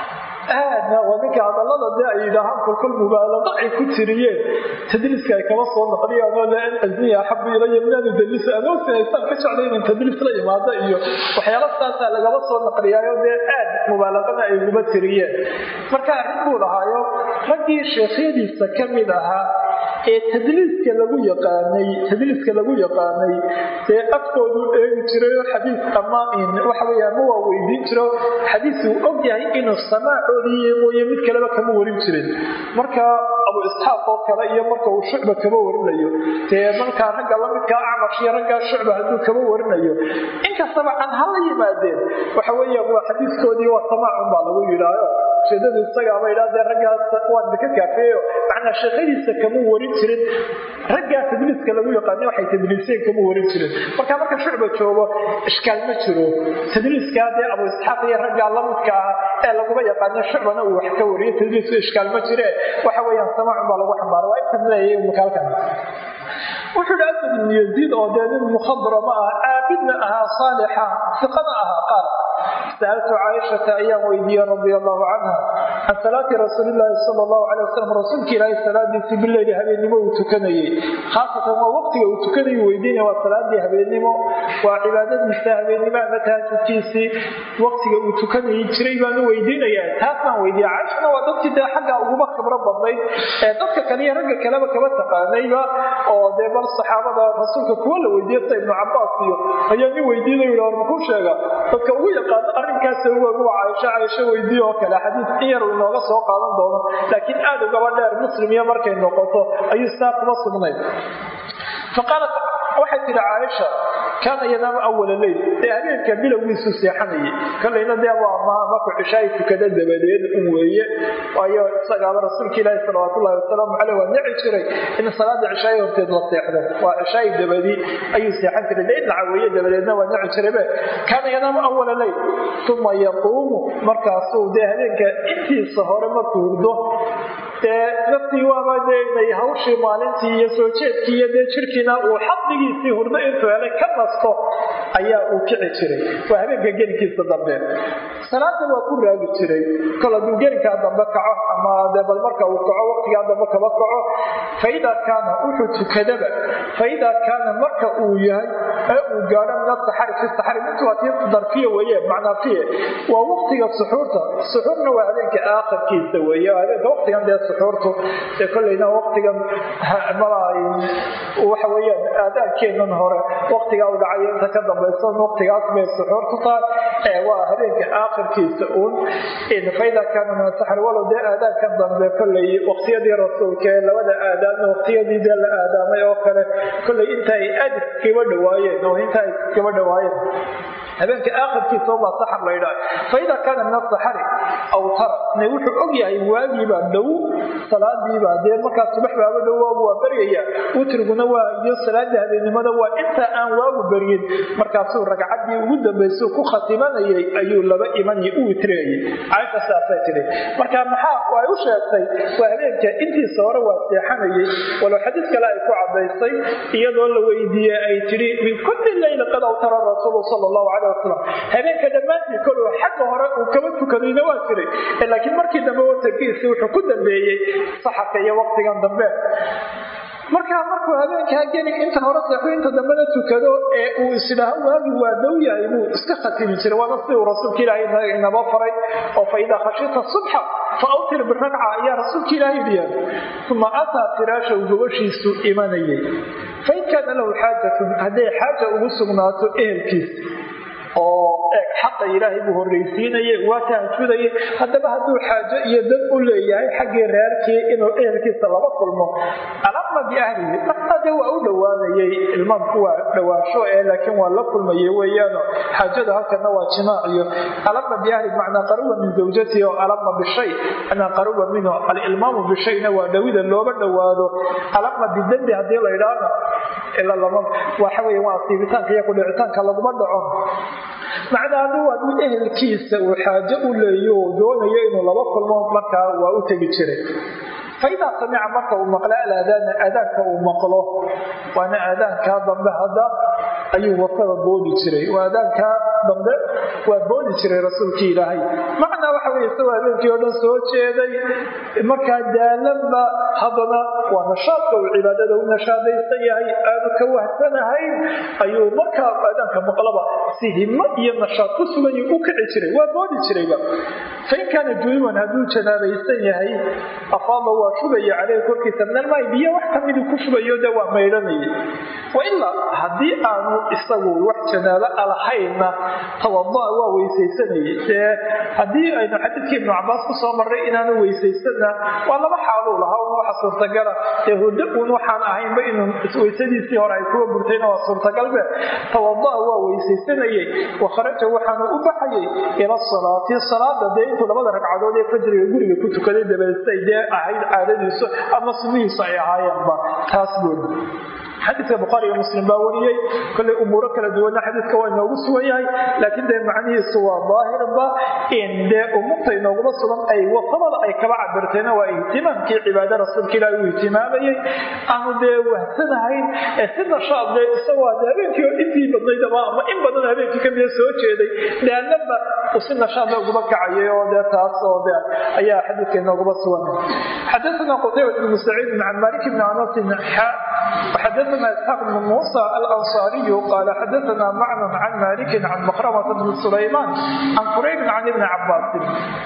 aadna waa ninka hadallada dee ay yidhaahaan kolkol mubaalaqa ay ku tiriyeen tadliiska ay kaba soo naqliyaan oo laan azniya axabu ilaya min an udalisa anoosinaysaan ka jeclay inan tadliis la imaado iyo waxyaala saasaa lagaba soo naqliyaayo dee aad mubaalaqana ay uguba tiriyeen marka arrin buu lahaayo raggii sheekhyadiisa ka mid ahaa ee tadliiska lagu yaqaanay tadliiska lagu yaqaanay dee afkoodu eegi jirayo xadiis ama waxa weya ma waa weydiin jiro xadiis uu og yahay inuu samaacoodii mooye mid kaleba kama warin jirin marka abu isxaaq oo kale iyo marka uu shucba kama warinayo dee markaa ragga lamidkaa acmash iyo raggaa shucba hadduu kama warinayo inkastaba can hala yimaadeen waxa weya waa xadiiskoodii waa samaacun baa lagu yidhaayo ujeedadu isagaaba idhahdee raggaas waa idinka kaafeeyo macnaa sheekadiisa kama warin jirin raggaa tadliiska lagu yaqaani waxay tadliiseen kama warin jirin marka marka shucba joogo ishkaal ma jiro tadliiskaa dee abu isxaaq iyo raggaa lamidka ah ee laguba yaqaano shucbana uu wax ka wariyo tadliisku ishkaal ma jire waxa weeyaan samaacun baa lagu xambaara waa intan leeyahay makaalkan wuxuu hi asad ibnu yaziid oo dee nin mukhadrama ah caabidna ahaa saalixa siqana ahaa qaal sa'altu caaishata ayaan weydiiyey radia allahu canha can salaati rasuulilaahi sala allahu calay wasalam rasuulka ilaahay salaadiisii bileyli habeennimo uu tukanayey khaasatan waa waqtiga uu tukanayu weydiinaya waa salaadii habeennimo waa cibaadadiisa habeennimo ama tahajudkiisii waqtiga uu tukanayay jiray baanu weydiinaya taas baan weydiiya caaishana waa dadkii dee xagga uguba khibro badnayd ee dadka kale iyo ragga kaleba kaba taqaanayba oo dee bal saxaabada rasuulka kuwa la weydiiya sida ibnu cabaas iyo ayaa nin weydiinayo yidhi makuu sheega dadka ugu yaqaano arrinkaas ugu caaisho caaisho weydiiye oo kale xadiis in yar uu inooga soo qaadan doono laakiin aad ugaba dheer muslim iyo markay noqoto ayuu saa kuma sugnayd faqaalat waxay tihi caaisha kaana yanaama awala leyl dee habeenka bilowgiisu seexanayay kolayna dee waa markuu cishaay tukada dabadeed un weeye waayo isagaaba rasuulka ilaahi salawaatullahi wasalaamu caleyh waa nici jiray in salaada cishaay horteed la seexdo waa cishaay dabadi ayuu seexan jiray dee in la caweeye dabadeedna waa nici jiraybe kaana yanaama awala leyl uma yaquumu markaasuu dee habeenka intiisa hore markuu hurdo dee naftii waaba dee hawshii maalintii iyo soo jeedkii iyo dee jirkiina uu xadligiisii hurdo intuu helay ka nasto ayaa uu kici jiray waa habeenka gelinkiisa dambe salaada waa ku raagi jiray kol hadduu gelinkaa dambe kaco ama dee bal marka uu kaco waqtigaa dambe kaba kaco faidaa kaana wuxuu tukadaba faidaa kaana marka uu yahay ee uu gaadho min asaxari fi saxari mintu waa tii darfiya weeye macnaa fiye waa waqtiga suxuurta suxuurna waa habeenka aakhirkiisa weeye habeenka waqtigan dee suxuurtu dee kolleyna waqtigan malaay waxa weeyaan aadaankeenan hore waqtigaa u dhacayo inta ka dambaysa waqtigaas bay suxuurtu tahay ee waa habeenka aakhirkiisa uun faida kaana min asaxari walow dee aadaankan dambe kolley waqtiyadii rasuulka ee labada aadaamna waqtiyadii dee la aadaamay oo kale kolley inta ay aad iskaba dhawaayeen oo inta ay iskaba dhawaayeen habeenka aakhirkiisa baa saxar la yidhaha faida kaana min asaxari awtara ne wuxuu og yahay waagiibaa dhow salaadiibaa dee markaa subax baaba dhow waagu waa baryaya witriguna waa iyo salaada habeennimada waa inta aan waagu baryin markaasuu ragcaddii ugu dambaysuu ku khatimanayay ayuu laba imani u witriyayay caaisha saasay tidhi marka maxaa ay u sheegtay waa habeenka intiisa hore waa seexanayay walow xadiis kale ay ku cadaysay iyadoo la weydiiyey ay tidhi min kulli leyla qad awtara rasuulu sal allahu caleh wasalam habeenka dhammaantii kol xagga hore uu kaba tukadayna waa jiray laakiin markii dambe watankiisi wuxuu ku dambeeyey saxarka iyo waqtigan dambe markaa markuu habeenkaa geli inta hore seexo inta dambena tukado ee uu isidhaaho waagi waa dhow yahay buu iska khatimi jiray waana sidii uu rasuulka ilaahay inaba faray oo fa idaa khashita subxa fa awtir biragca ayaa rasuulka ilaahay dhiyaan uma ataa firaashaw gobashiisu imanayay fain kaana lahu xaajatun hadday xaaja ugu sugnaato ehelkiisa oo eeg xaqa ilaahay buu horraysiinayay waa tahajudayay haddaba hadduu xaajo iyo dad u leeyahay xaggii reerkii inuu ehelkiisa laba kulmo alama biahlihi ade waa u dhowaanayay ilmaamku waa dhowaansho ee laakiin waa la kulmayay weeyaano xaajada halkana waa jimaaciyo alama biahli macnaa qaruba min zawjatihi oo alama bishay macnaa qaruba minhu alilmaamu bishayna waa dhowida looba dhowaado alama bidembi haddii la idhaahna ila lama waxa weeye waa asiibitaanka iyo kudhicitaanka laguma dhaco macnaa hadduu hadduu ehelkiisa uu xaajo u leeyo oo doonayo inuu laba kulmo markaa waa u tegi jiray faidaa samica marka uu maqlo alaadaana aadaanka uu maqlo waana aadaankaa dambe hadda ayuu wasada boodi jiray waa aadaankaa dambe waa boodi jiray rasuulkii ilaahay macnaa waxa weye isagoo habeenkii oo dhan soo jeeday markaa daalanba haddana waa nashaadka uu cibaadada u nashaadaysan yahay aanu ka wahsanahayn ayuu markaa aadaanka maqlaba si himo iyo nashaad ku sugan u kici jiray waa boodi jirayba fain kaana junuban hadduu janaabaysan yahay afaada waa shubaya caleyhi korkiisa minalmaay biyo wax kamidu ku shubayo de waa maydhanayay wailaa haddii aanu isagu wax janaabo alahaynna tawadaa waa weysaysanayay dee haddii aynu xadiidkii ibnu cabaas ku soo marray inaanu weysaysanna waa laba xaaluu lahaa un waxa suurtagala dee hurdo uun waxaan ahaynba inuu weysadiisii hore ay kuwa burtayna waa suurtagalbe tawadaa waa weysaysanayay wa kharaja waxaanu u baxayay ila salaati salaada dee intuu labada ragcadood ee fajriga guriga ku tukaday dabeestay dee ahayd caadadiisu ama sunnihiisu ay ahaayeenba taas buuri xadiidka bukhaari iyo muslim baa wariyey kolley umuuro kala duwanna xadiidka waa inoogu sugan yahay laakiin dee macnihiisu waa daahirba in dee umurta inooguma sugan ay wasabada ay kaba cabirtayna waa ihtimaamkii cibaada rasuulka ilaahi uu ihtimaamayey aanu dee wahsanahayn ee si nashaad dee isagoo de habeenkii oo intii badnaydaba ama in badan habeenkii kamida soo jeeday daalanba uu si nashaadla uguma kacayay oo dee taas oo de ayaa xadiidka inooguma sugan xadaثna qutaybat bn saciid can malik bni anasin xadaثna isxaaq bn muusa alanصariyu qaala xadaثna macnan can maliki can makramata bni sulaymaan can qurayb can ibni cabaasin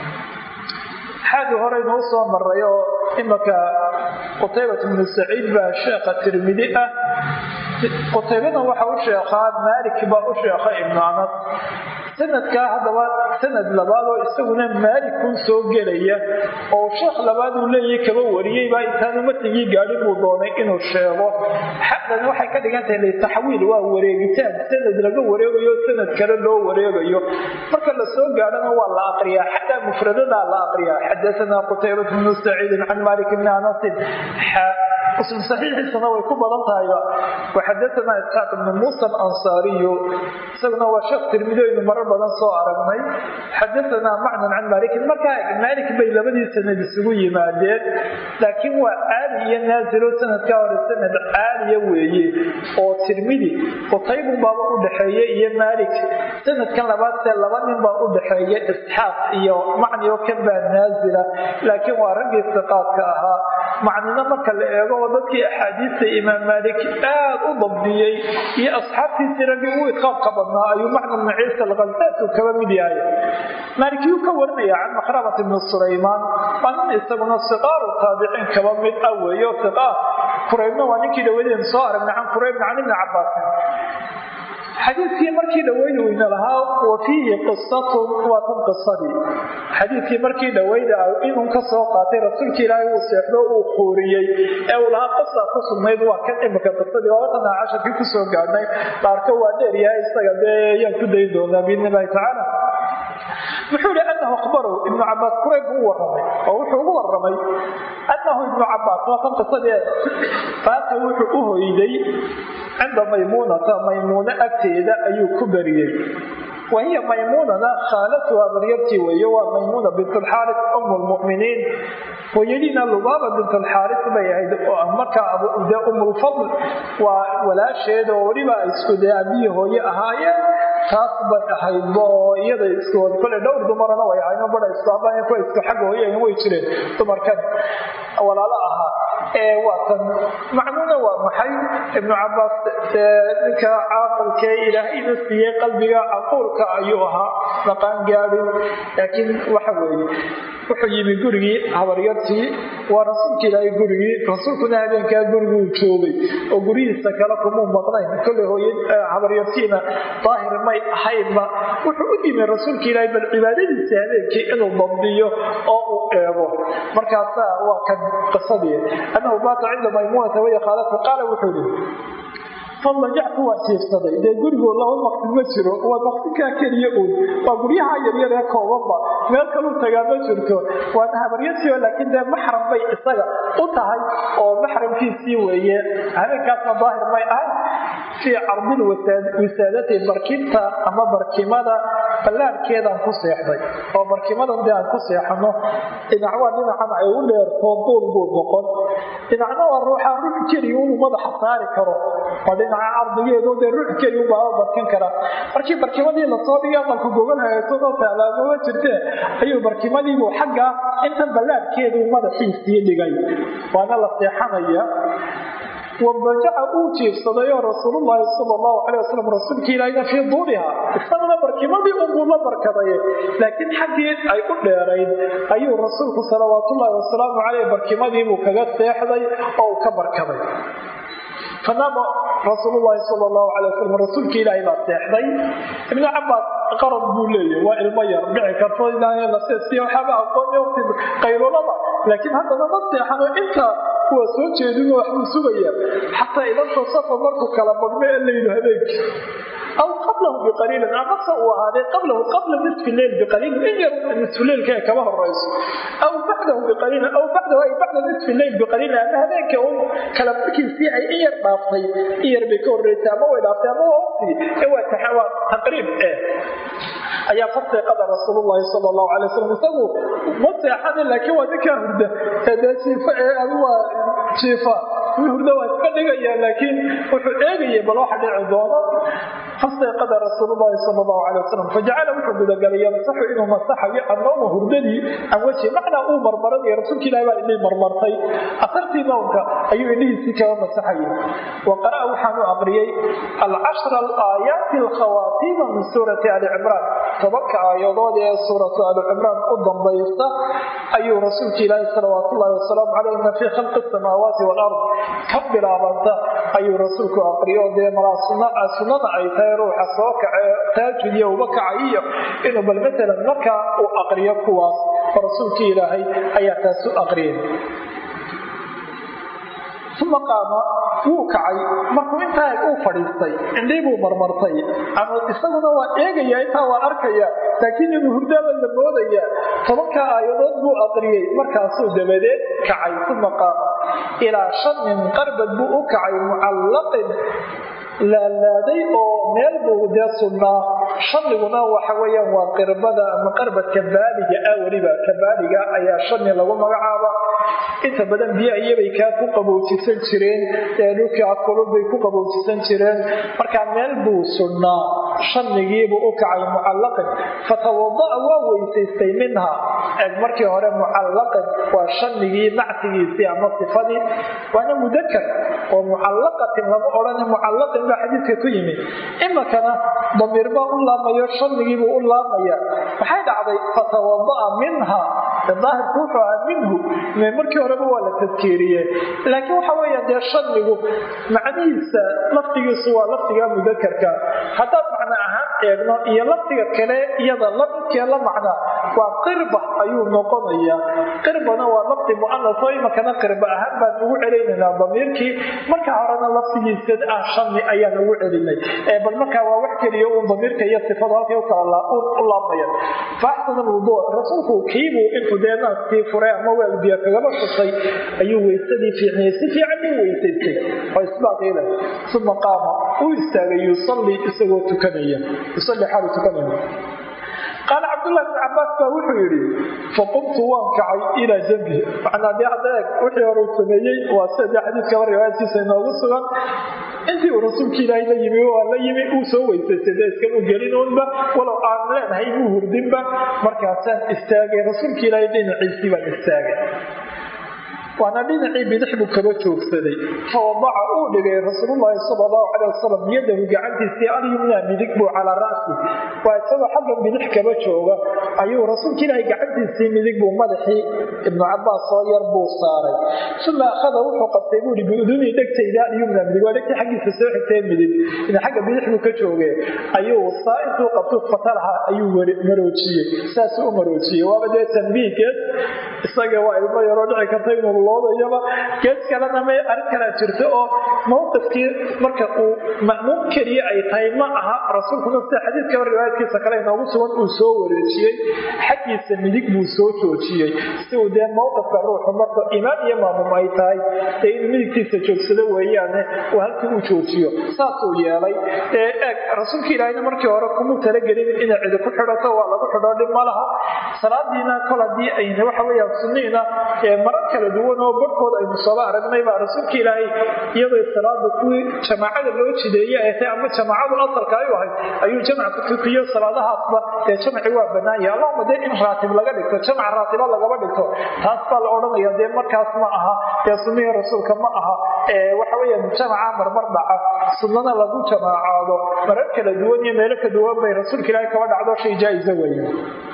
xaagii horeynuu soo maray oo imaka qutaybat bnu saciid baa sheekha tirmidi ah qutaybada waxa u sheekhaa maalik baa u sheekha ibnu anas sanadkaa haddaba sanad labaad oo isaguna maalikun soo gelaya oo sheekh labaad uu leeyahay kaba wariyey baa intaanu matigii gaadhin buu doonay inuu sheego xaqdan waxay ka dhigan tahay litaxwiil waa wareegitaan sanad laga wareegayo sanad kale loo wareegayo marka la soo gaadhana waa la aqriyaa xataa mufradadaa la aqriyaa xadaanaa qutaybat bnu saciidin can malik bni anasin muslim saxiixiisana way ku badan tahayba waxadaanaa isxaaq ibnu muusa alansaariyu isaguna waa sheekh tirmidoynu marar badan soo aragnay xadaanaa macnan can maalikin markaa maalik bay labadii sanad isugu yimaadeen laakiin waa caali iyo naasilo sanadkaa hore sanad caaliya weeye oo tirmidi qutaybun baaba u dhexeeye iyo maalik sanadkan labaad see laba nin baa u dhexeeya isxaaq iyo macni oo kan baa naasila laakiin waa raggii siqaadka ahaa macnina marka la eego oo dadkii axaadiista imaam maalik aad u dabdiyey iyo asxaabtiisii raggii ugu idqaabka badnaa ayuu macna bnu ciisa alkhalsaatu kaba mid yahay maalikiyuu ka warinaya can makhramat ibni sulaymaan waa nin isaguna siqaaru taabiciin kaba mid ah weeyo siqaar kuraybna waa ninkii dhawadeen soo aragnay can kuraybna can ibni cabaasin xadiidkii markii dhaweyda weyna lahaa wa fiihi qisatun waa tan qisadii xadiidkii markii dhaweyda inuu ka soo qaatay rasuulka ilaahay uu seexdo uu quuriyey ee uu lahaa qisa ku sugnayd waa kan imika qisadii waa tan casharkii kusoo gaadhnay dhaarka waa dheeryahay isaga dee ayaan ku dayn doonaa biidni illahi tacaala muxuu ihi anahu akhbarow ibnu cabaas kurayb buu u waramay oo wuxuu ugu waramay anahu ibnu cabaas waa tan qisadee faata wuxuu u hoyday cinda maymuunata maymuuno agteeda ayuu ku beriyey wahiya maymuunana khaalatuha baryartii weeye waa maymuuna bint alxaaris um lmuminiin hooyadiina lubaaba bint alxaaris bay ahayd oo markaa de umulfadl waa walaasheed oo weliba isku dee abihii hooye ahaayeen taas bay ahaydba oo iyada iskood kole dhowr dumarana way ahayn bada islaamaya kuwa isku xagga hooyahan way jireen dumarkan walaalo ahaa ee waa tan macnuuna waa maxay ibnu cabaas ninka caaqilkee ilaahayna siiyey qalbiga caquulka ayuu ahaa maqaan gaadhin laakiin waxa weeye wuxuu yimi gurigii habaryartii waa rasuulka ilaahay gurigii rasuulkuna habeenkaa guriguu joogay oo guryihiisa kale kumuu maqnayn kolley hooy habaryartiina daahir may ahaynba wuxuu u yimi rasuulka ilaahay bal cibaadadiisa habeenkii inuu dabdiyo oo uu eego markaasaa waa kan qisadii annahu baata cinda maymuunata waya khaalatu qaala wuxuu yihi fadlajactu waa jiifsaday dee gurigoo laba maqsin ma jiro waa maqsinkaa keliya uun waa guryaha yaryar ee koobanba meel kaluu tagaa ma jirto waana habaryartiio laakiin dee maxram bay isaga u tahay oo maxramkiisii weeye habeenkaasna daahir may ahay fii cardil wisaadati barkinta ama barkimada ballaarhkeedaan ku seexday oo barkimadan dee aan ku seexano dhinac waa dhinacan ay u dheerto duul buu noqon dhinacna waa ruuxaa ruux keliya unu madaxa saari karo oo dhinaca cardigeedu dee ruux keliya ubaaba barkin karaa markii barkimadii lasoo dhigay aqalku gogol hagaagsanoo taalaamama jirtee ayuu barkimadiibuu xagga intan ballaarhkeeduu madaxiisii dhigay waana la seexanaya wadajaca uu jiifsadayoo rasuululaahi sal lahu calay wasalam rasuulka ilaahina fii duuriha isaguna barkimadii unbuu la barkaday laakiin xaggii ay u dheerayd ayuu rasuulku salawaatullaahi wasalaamu caleyh barkimadiibuu kaga seexday oo uu ka barkaday fanaama rasuululahi sal lahu alay wasalam rasuulka ilaahay baa seexday ibnu cabaas qarad buu leeyahy waa ilmo yar dhici karto ilaahlasesiy waxaaba aqoon waqti qayrulada laakiin haddana ma seexano inta waa soo jeedinoo waxbuu sugaya xataa idanto safar markuu kala badhmo ee layidhi habeenkii aw qablahu biqaliilin amase uu ahaadee qablahu qabla nisfi leyl biqaliilin in yar nisfu leylka ee kama horayso aw bacdahu biqaliilin aw bacdahu ay bacda nisfi leyl biqaliilin ama habeenka un kala markiisii ay in yar dhaaftay in yar bay ka horreysay ama way dhaaftay ama waa waqtigii ee waa taxawaa taqriib eh ayaa fasiiqada rasuululahi sal lahu alay wasalam isagu ma seexanin laakiin waa ninkaa hurda dee jiifa ee adu waa jiifa wi hurda waa iska dhigaya laakiin wuxuu eegaya bal waxa dhici doono fasiiqada rasuululahi sal lahu alay wasalam fajacala wuxuu gudagalay yamsaxu inuu masaxayo annawma hurdadii an wejhi macnaa uu marmaranaya rasuulka ilahi baa idhii marmartay asartii nownka ayuu idhihiisii kaga masaxayay wa qara'a waxaanu aqriyey alcashra alaayaati alkhawaatiima min suurati ali cimraan tobanka aayadood ee suuratu ali cimraan u dambaysa ayuu rasuulka ilaahi salawaatullahi wasalaamu caleyh ina fii khalqi asamaawaati walard ka bilaabanta ayuu rasuulku aqriyo dee malaa sunnada ay tahay tahay ruuxa soo kace taajudiya uba kacayiyo inuu bal matalan markaa uu aqriyo kuwaas oo rasuulkii ilaahay ayaa taas u aqriyay uma qaama wuu kacay markuu intaa uu fadhiistay indhii buu marmartay ama isaguna waa eegaya intaa waa arkaya laakiin inuu hurdaaba la moodaya tobanka aayadood buu aqriyey markaasuu dabadeed kacay uma qaama ilaa shanin qarbad buu u kacay mucallaqin laalaaday oo meel buu dee sugnaa shaniguna waxa weyaan waa qirbada ama qarbadka baaliga ah weliba ka baaliga ayaa shani lagu magacaaba inta badan biyo iyabay kaa ku qabowjisan jireen dhulkaa kulubay ku qabowjisan jireen markaa meel buu sugnaa shanigiibuu u kacay mucallaqin fatawada'a waa weysaystay minha eeg markii hore mucallaqin waa shanigii nactigiisii ama sifadii waana mudakar oo mucallaqatin lama odhane mucallaqin baa xadiidka ku yimid imakana damiir baa u laamayo shanigiibuu u laamaya maxay dhacday fatawada'a minha daahirku wuxuu ahaa minhu markii horeba waa la tadkeeriye laakiin waxa weya dee shanigu macnihiisa laftigiisu waa laftiga mudakarka haddaad macno ahaan eegno iyo laftiga kale iyada lamidkee la macna waa qirba ayuu noqonaya qirbana waa lafti mu'anas oo imakana qirba ahaan baan ugu celinaynaa damiirkii marka horena laftigiisa ah shani ayaan ugu celinay bal markaa waa wax keliya uun damiirka iyo sifadu halkay u kala u laabmayan faaxsan alwudu rasuulku kiibuu intuu dee naaskii furay ama weel biyo kagaba shusay ayuu weysadii fiicnayay si fiican u weysaystay oo isbaaqiila uma qaama uu istaagay yusalli isagoo tukanaya yusalli xaalu tukanaya qaala cabdullahi bn cabaas baa wuxuu yidhi faqumtu waan kacay ilaa jambi macnaa dee hadda eeg wixii hore uu sameeyey waa sida dee xadiiskaba riwaayadkiisa inoogu sugan intii uu rasuulka ilaahay la yimi waa la yimi uu soo weysaystay dee iskama gelin uunba walow aan leenahay muu hurdinba markaasaan istaagay rasuulka ilaahay dhinaciisii baan istaagay waana dhinacii bidix buu kaba joogsaday fawadaca uu dhigay rasuululahi sal lahu caleh wasalam yadahu gacantiisii alyumna midig buu calaa ra'si waa isagoo xagga bidix kaba jooga ayuu rasuulka ilaahay gacantiisii midig buu madaxii ibnu cabaas soo yar buu saaray uma akhada wuxuu qabtay buui biudunii dhegtayda alyumna midig waa dhegtii xaggiisa soo xigtay midig xagga bidix buu ka jooge ayuu saa intuu qabtu fatalaha ayuu maroojiyey saasuu u maroojiyey waaba dee tambiihkeed isaga waa ilmo yaroo dhici karta inuu loodayaba gees kalena may arrin kalaa jirto oo mawqifkii marka uu ma'muum keliya ay tahay ma aha rasuulkuna sida xadiidkaba riwaayadkiisa kale inoogu sugan uu soo wareejiyey xaggiisa midig buu soo joojiyey si uu dee mawqifka ruuxu marka imaam iyo maamum ay tahay dee inuu midigtiisa joogsado weeyaane uu halkii uu joojiyo saasuu yeelay ee eeg rasuulka ilaahayna markii hore kumuu talagelin inay cidi ku xidhato waa lagu xidho dhib ma laha salaadiina kol haddii ayna waxa weeyaan sunniina marar kala duwan oo barhkooda aynu sooba aragnay baa rasuulka ilaahay iyadoo salaada kuwii jamaacada loo jideeye ay tahay ama jamaacadu asalka ay u ahayd ayuu jamc ku tukiyo salaadahaasba dee jamci waa banaanya allahuma dee in raatib laga dhigto jamc raatiba lagaba dhigto taas baa la odhanaya dee markaas ma aha dee sunnihii rasuulka ma aha waxa weeyaan jamaca marmar dhaca sunnana lagu jamaacaado marar kala duwan iyo meelo ka duwan bay rasuulka ilaahay kaba dhacdo shay jaa-isa weeye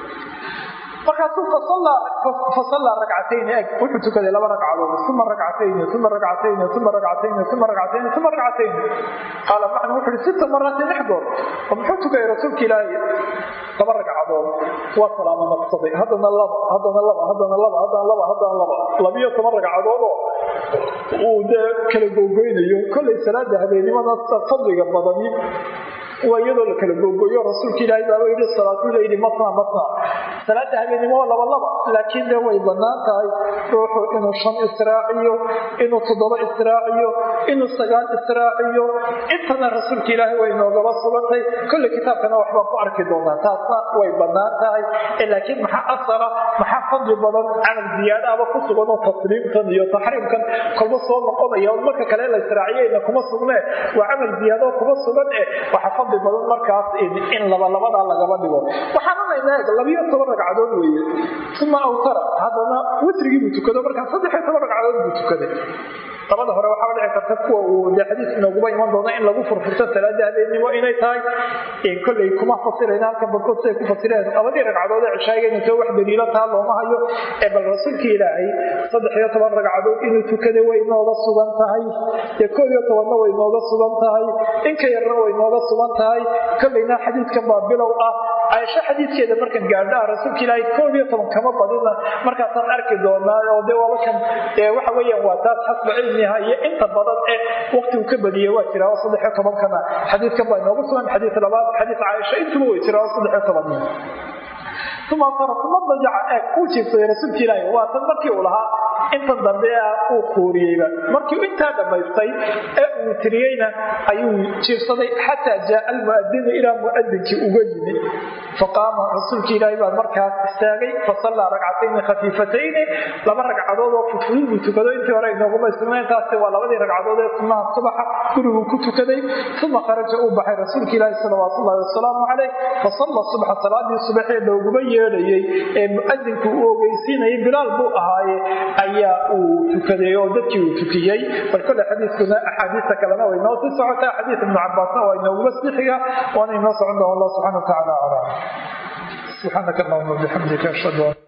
markaasuu fasallaa ragcatayni eg wuxuu tukaday laba ragcadood uma ragcatayni uma ragcatayni uma ragcatayni uma ragcatayni uma ragcatayni qaala macna wuxu uhi sita maraatin lix goor oo muxuu tukayay rasuulka ilaahay laba ragcadood waa salaamo naqsaday haddana laba haddana laba haddana laba haddana laba haddana laba labiyo toban ragcadoodoo uu dee kala googoynayo kollay salaada habeennimada fadliga badani waa iyadoo la kala googooyo rasuulka ilaahay baaba yidhi salaatuleyli matna matna salaada habeennimo waa laba laba laakiin dee way bannaan tahay ruuxu inuu shan israaciyo inuu toddoba israaciyo inuu sagaal israaciyo intana rasuulka ilaahay way noogaba sugantay kolley kitaabkana waxbaan ku arki doonaa taasna way bannaan tahay laakiin maxaa asala maxaa fadli badan camal ziyaadaaba ku sugan oo tasliimkan iyo taxriimkan kolba soo noqonaya marka kale la israaciyeyna kuma sugnee waa camal ziyaadoo kuma sugan eh waxa fadli badan markaas in labalabadaa lagaba dhigo waxaananayna eeg labiyo toban ragcadood weeye uma awtara haddana witrigii buu tukado markaa saddexiyo toban ragcadood buu tukaday labada hore waxaa dhici karta kuwa uu dee xadiis inooguba iman doono in lagu furfurto salaada habeenimo inay tahay kolley kuma fasirayna halkan barkood siday ku fasireen labadii ragcadood ee cishaaga inay too wax daliilo taa looma hayo ee bal rasuulka ilaahay saddex iyo toban ragcadood inuu tukada way inooga sugan tahay dee koob iyo tobanna way inooga sugan tahay inka yarna way inooga sugan tahay kolleyna xadiidkan baa bilow ah caaisho xadiidkeeda markan gaadhaa rasuulka ilaahay koob iyo toban kama badina markaasaan arki doonaa oo dee wabakan waxa weeyaan waa taas xasba cilmiha iyo inta badan ee waqtigu ka badiyey waa jiraa oo saddex iyo tobankana xadiidkan baa inooga sugan xadiid labaad xadiid caaisha intuba way jiraa oo saddex iyo toban uma farasuma dajaca eeg uu jiifsaday rasuulka ilaahi waa tan markii uu lahaa intan dambe uu kuuriyeyba markii intaa dhammaystay ee uu tiriyeyna ayuu jiifsaday xataa jaaa almuadinu ilaa muadinkii uga yimi faqaama rasuulka ilaahi baa markaas istaagay fasallaa ragcatayni khafiifatayni laba ragcadood oo fudfudud buu tukado intii hore inooguma sugnayntaasi waa labadii ragcadood ee sunnaha subaxa guriguu ku tukaday uma kharaja uu baxay rasuulka ilaahi salawaatu ullahi wasalaamu calayh fasalla subxa salaadii subaxee looguma yeedhayey ee muadinku uu ogeysiinayay bilaal buu ahaaye ayaa uu tukaday oo dadkii uu tukiyey bal kole xadiiskuna axaadiista kalena way noo sii socotaa xadiis ibnu cabaasna waa inooguma sixiga waana inoo socon doona allah subxana wa tacaala aclam subxaanaka allahuma bixamdika ashhadu an